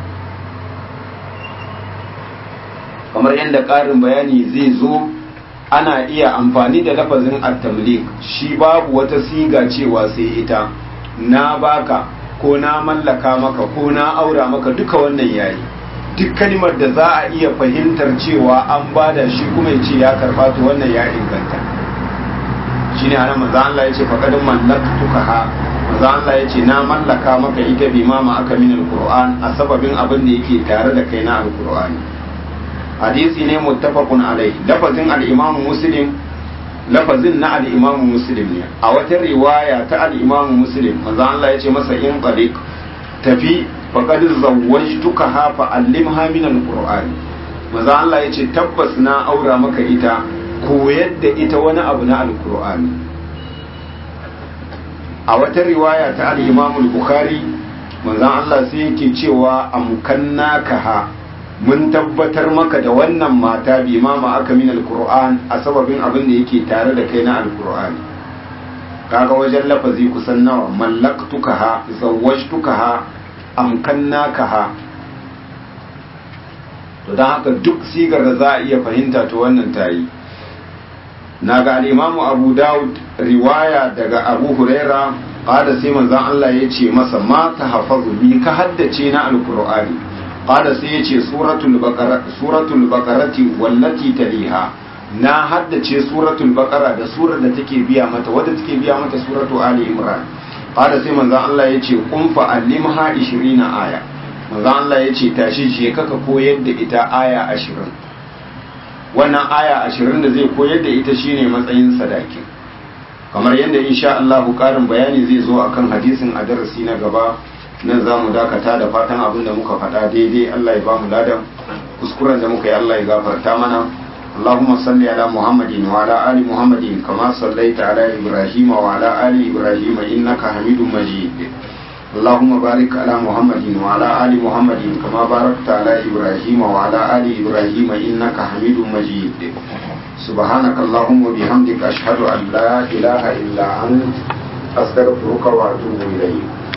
kamar yadda ƙarin bayani zai zo ana iya amfani da lafazin at-tamlik shi babu wata siga cewa sai ita na baka ko na mallaka maka ko na aura maka duka wannan yayi duk kalmar da za a iya fahimtar cewa an bada shi kuma ya ce ya karba to wannan ya inganta shine ana manzo Allah ya ce faqad mallaktuka ha manzo Allah ya ce na mallaka maka ita bi ma ma aka min alquran a sababin abin da yake tare da kai na alqurani hadisi ne muttafaqun alai lafazin al-imam muslim lafazin na al-imam muslim ne a wata riwaya ta al-imam muslim manzo Allah ya ce masa in tariq tafi faƙad zawwajtuka ha fa'allimha min al-qur'an maza Allah yace tabbas na aura maka ita koyar da ita wani abu na al-qur'ani a wata riwaya ta al-imam al-bukhari manzon Allah sai yake cewa amkannaka ha mun tabbatar maka da wannan mata bi mama aka min al-qur'an a sababin abin da yake tare da kai na al-qur'ani kaga wajen lafazi kusan nawa mallaktuka ha zawwajtuka ha amkannaka ha to don haka duk sigar da za a iya fahimta to wannan ta yi na ga al'imamu abu dawud riwaya daga abu huraira ƙada sai manzan Allah ya ce masa ma ta hafazu bi ka haddace na alkur'ani ƙada sai ya ce suratul bakarati wallati taliha na haddace suratul bakara da surar da take biya mata wadda take biya mata suratu ali imran qala sai manzon Allah yace kun fa allimha 20 aya manzon Allah yace tashi je kaka koyar da ita aya 20 wannan aya 20 da zai koyar da ita shine matsayin sadaki kamar yadda insha Allah karin bayani zai zo akan hadisin a darasi na gaba nan za mu dakata da fatan abin da muka faɗa daidai Allah ya ba mu ladan kuskuren da muka yi Allah ya gafarta mana اللهم صل على محمد وعلى آل محمد كما صليت على إبراهيم وعلى آل إبراهيم إنك حميد مجيد اللهم بارك على محمد وعلى آل محمد كما باركت على إبراهيم وعلى آل إبراهيم إنك حميد مجيد سبحانك اللهم وبحمدك أشهد أن لا إله إلا أنت أستغفرك وأتوب إليك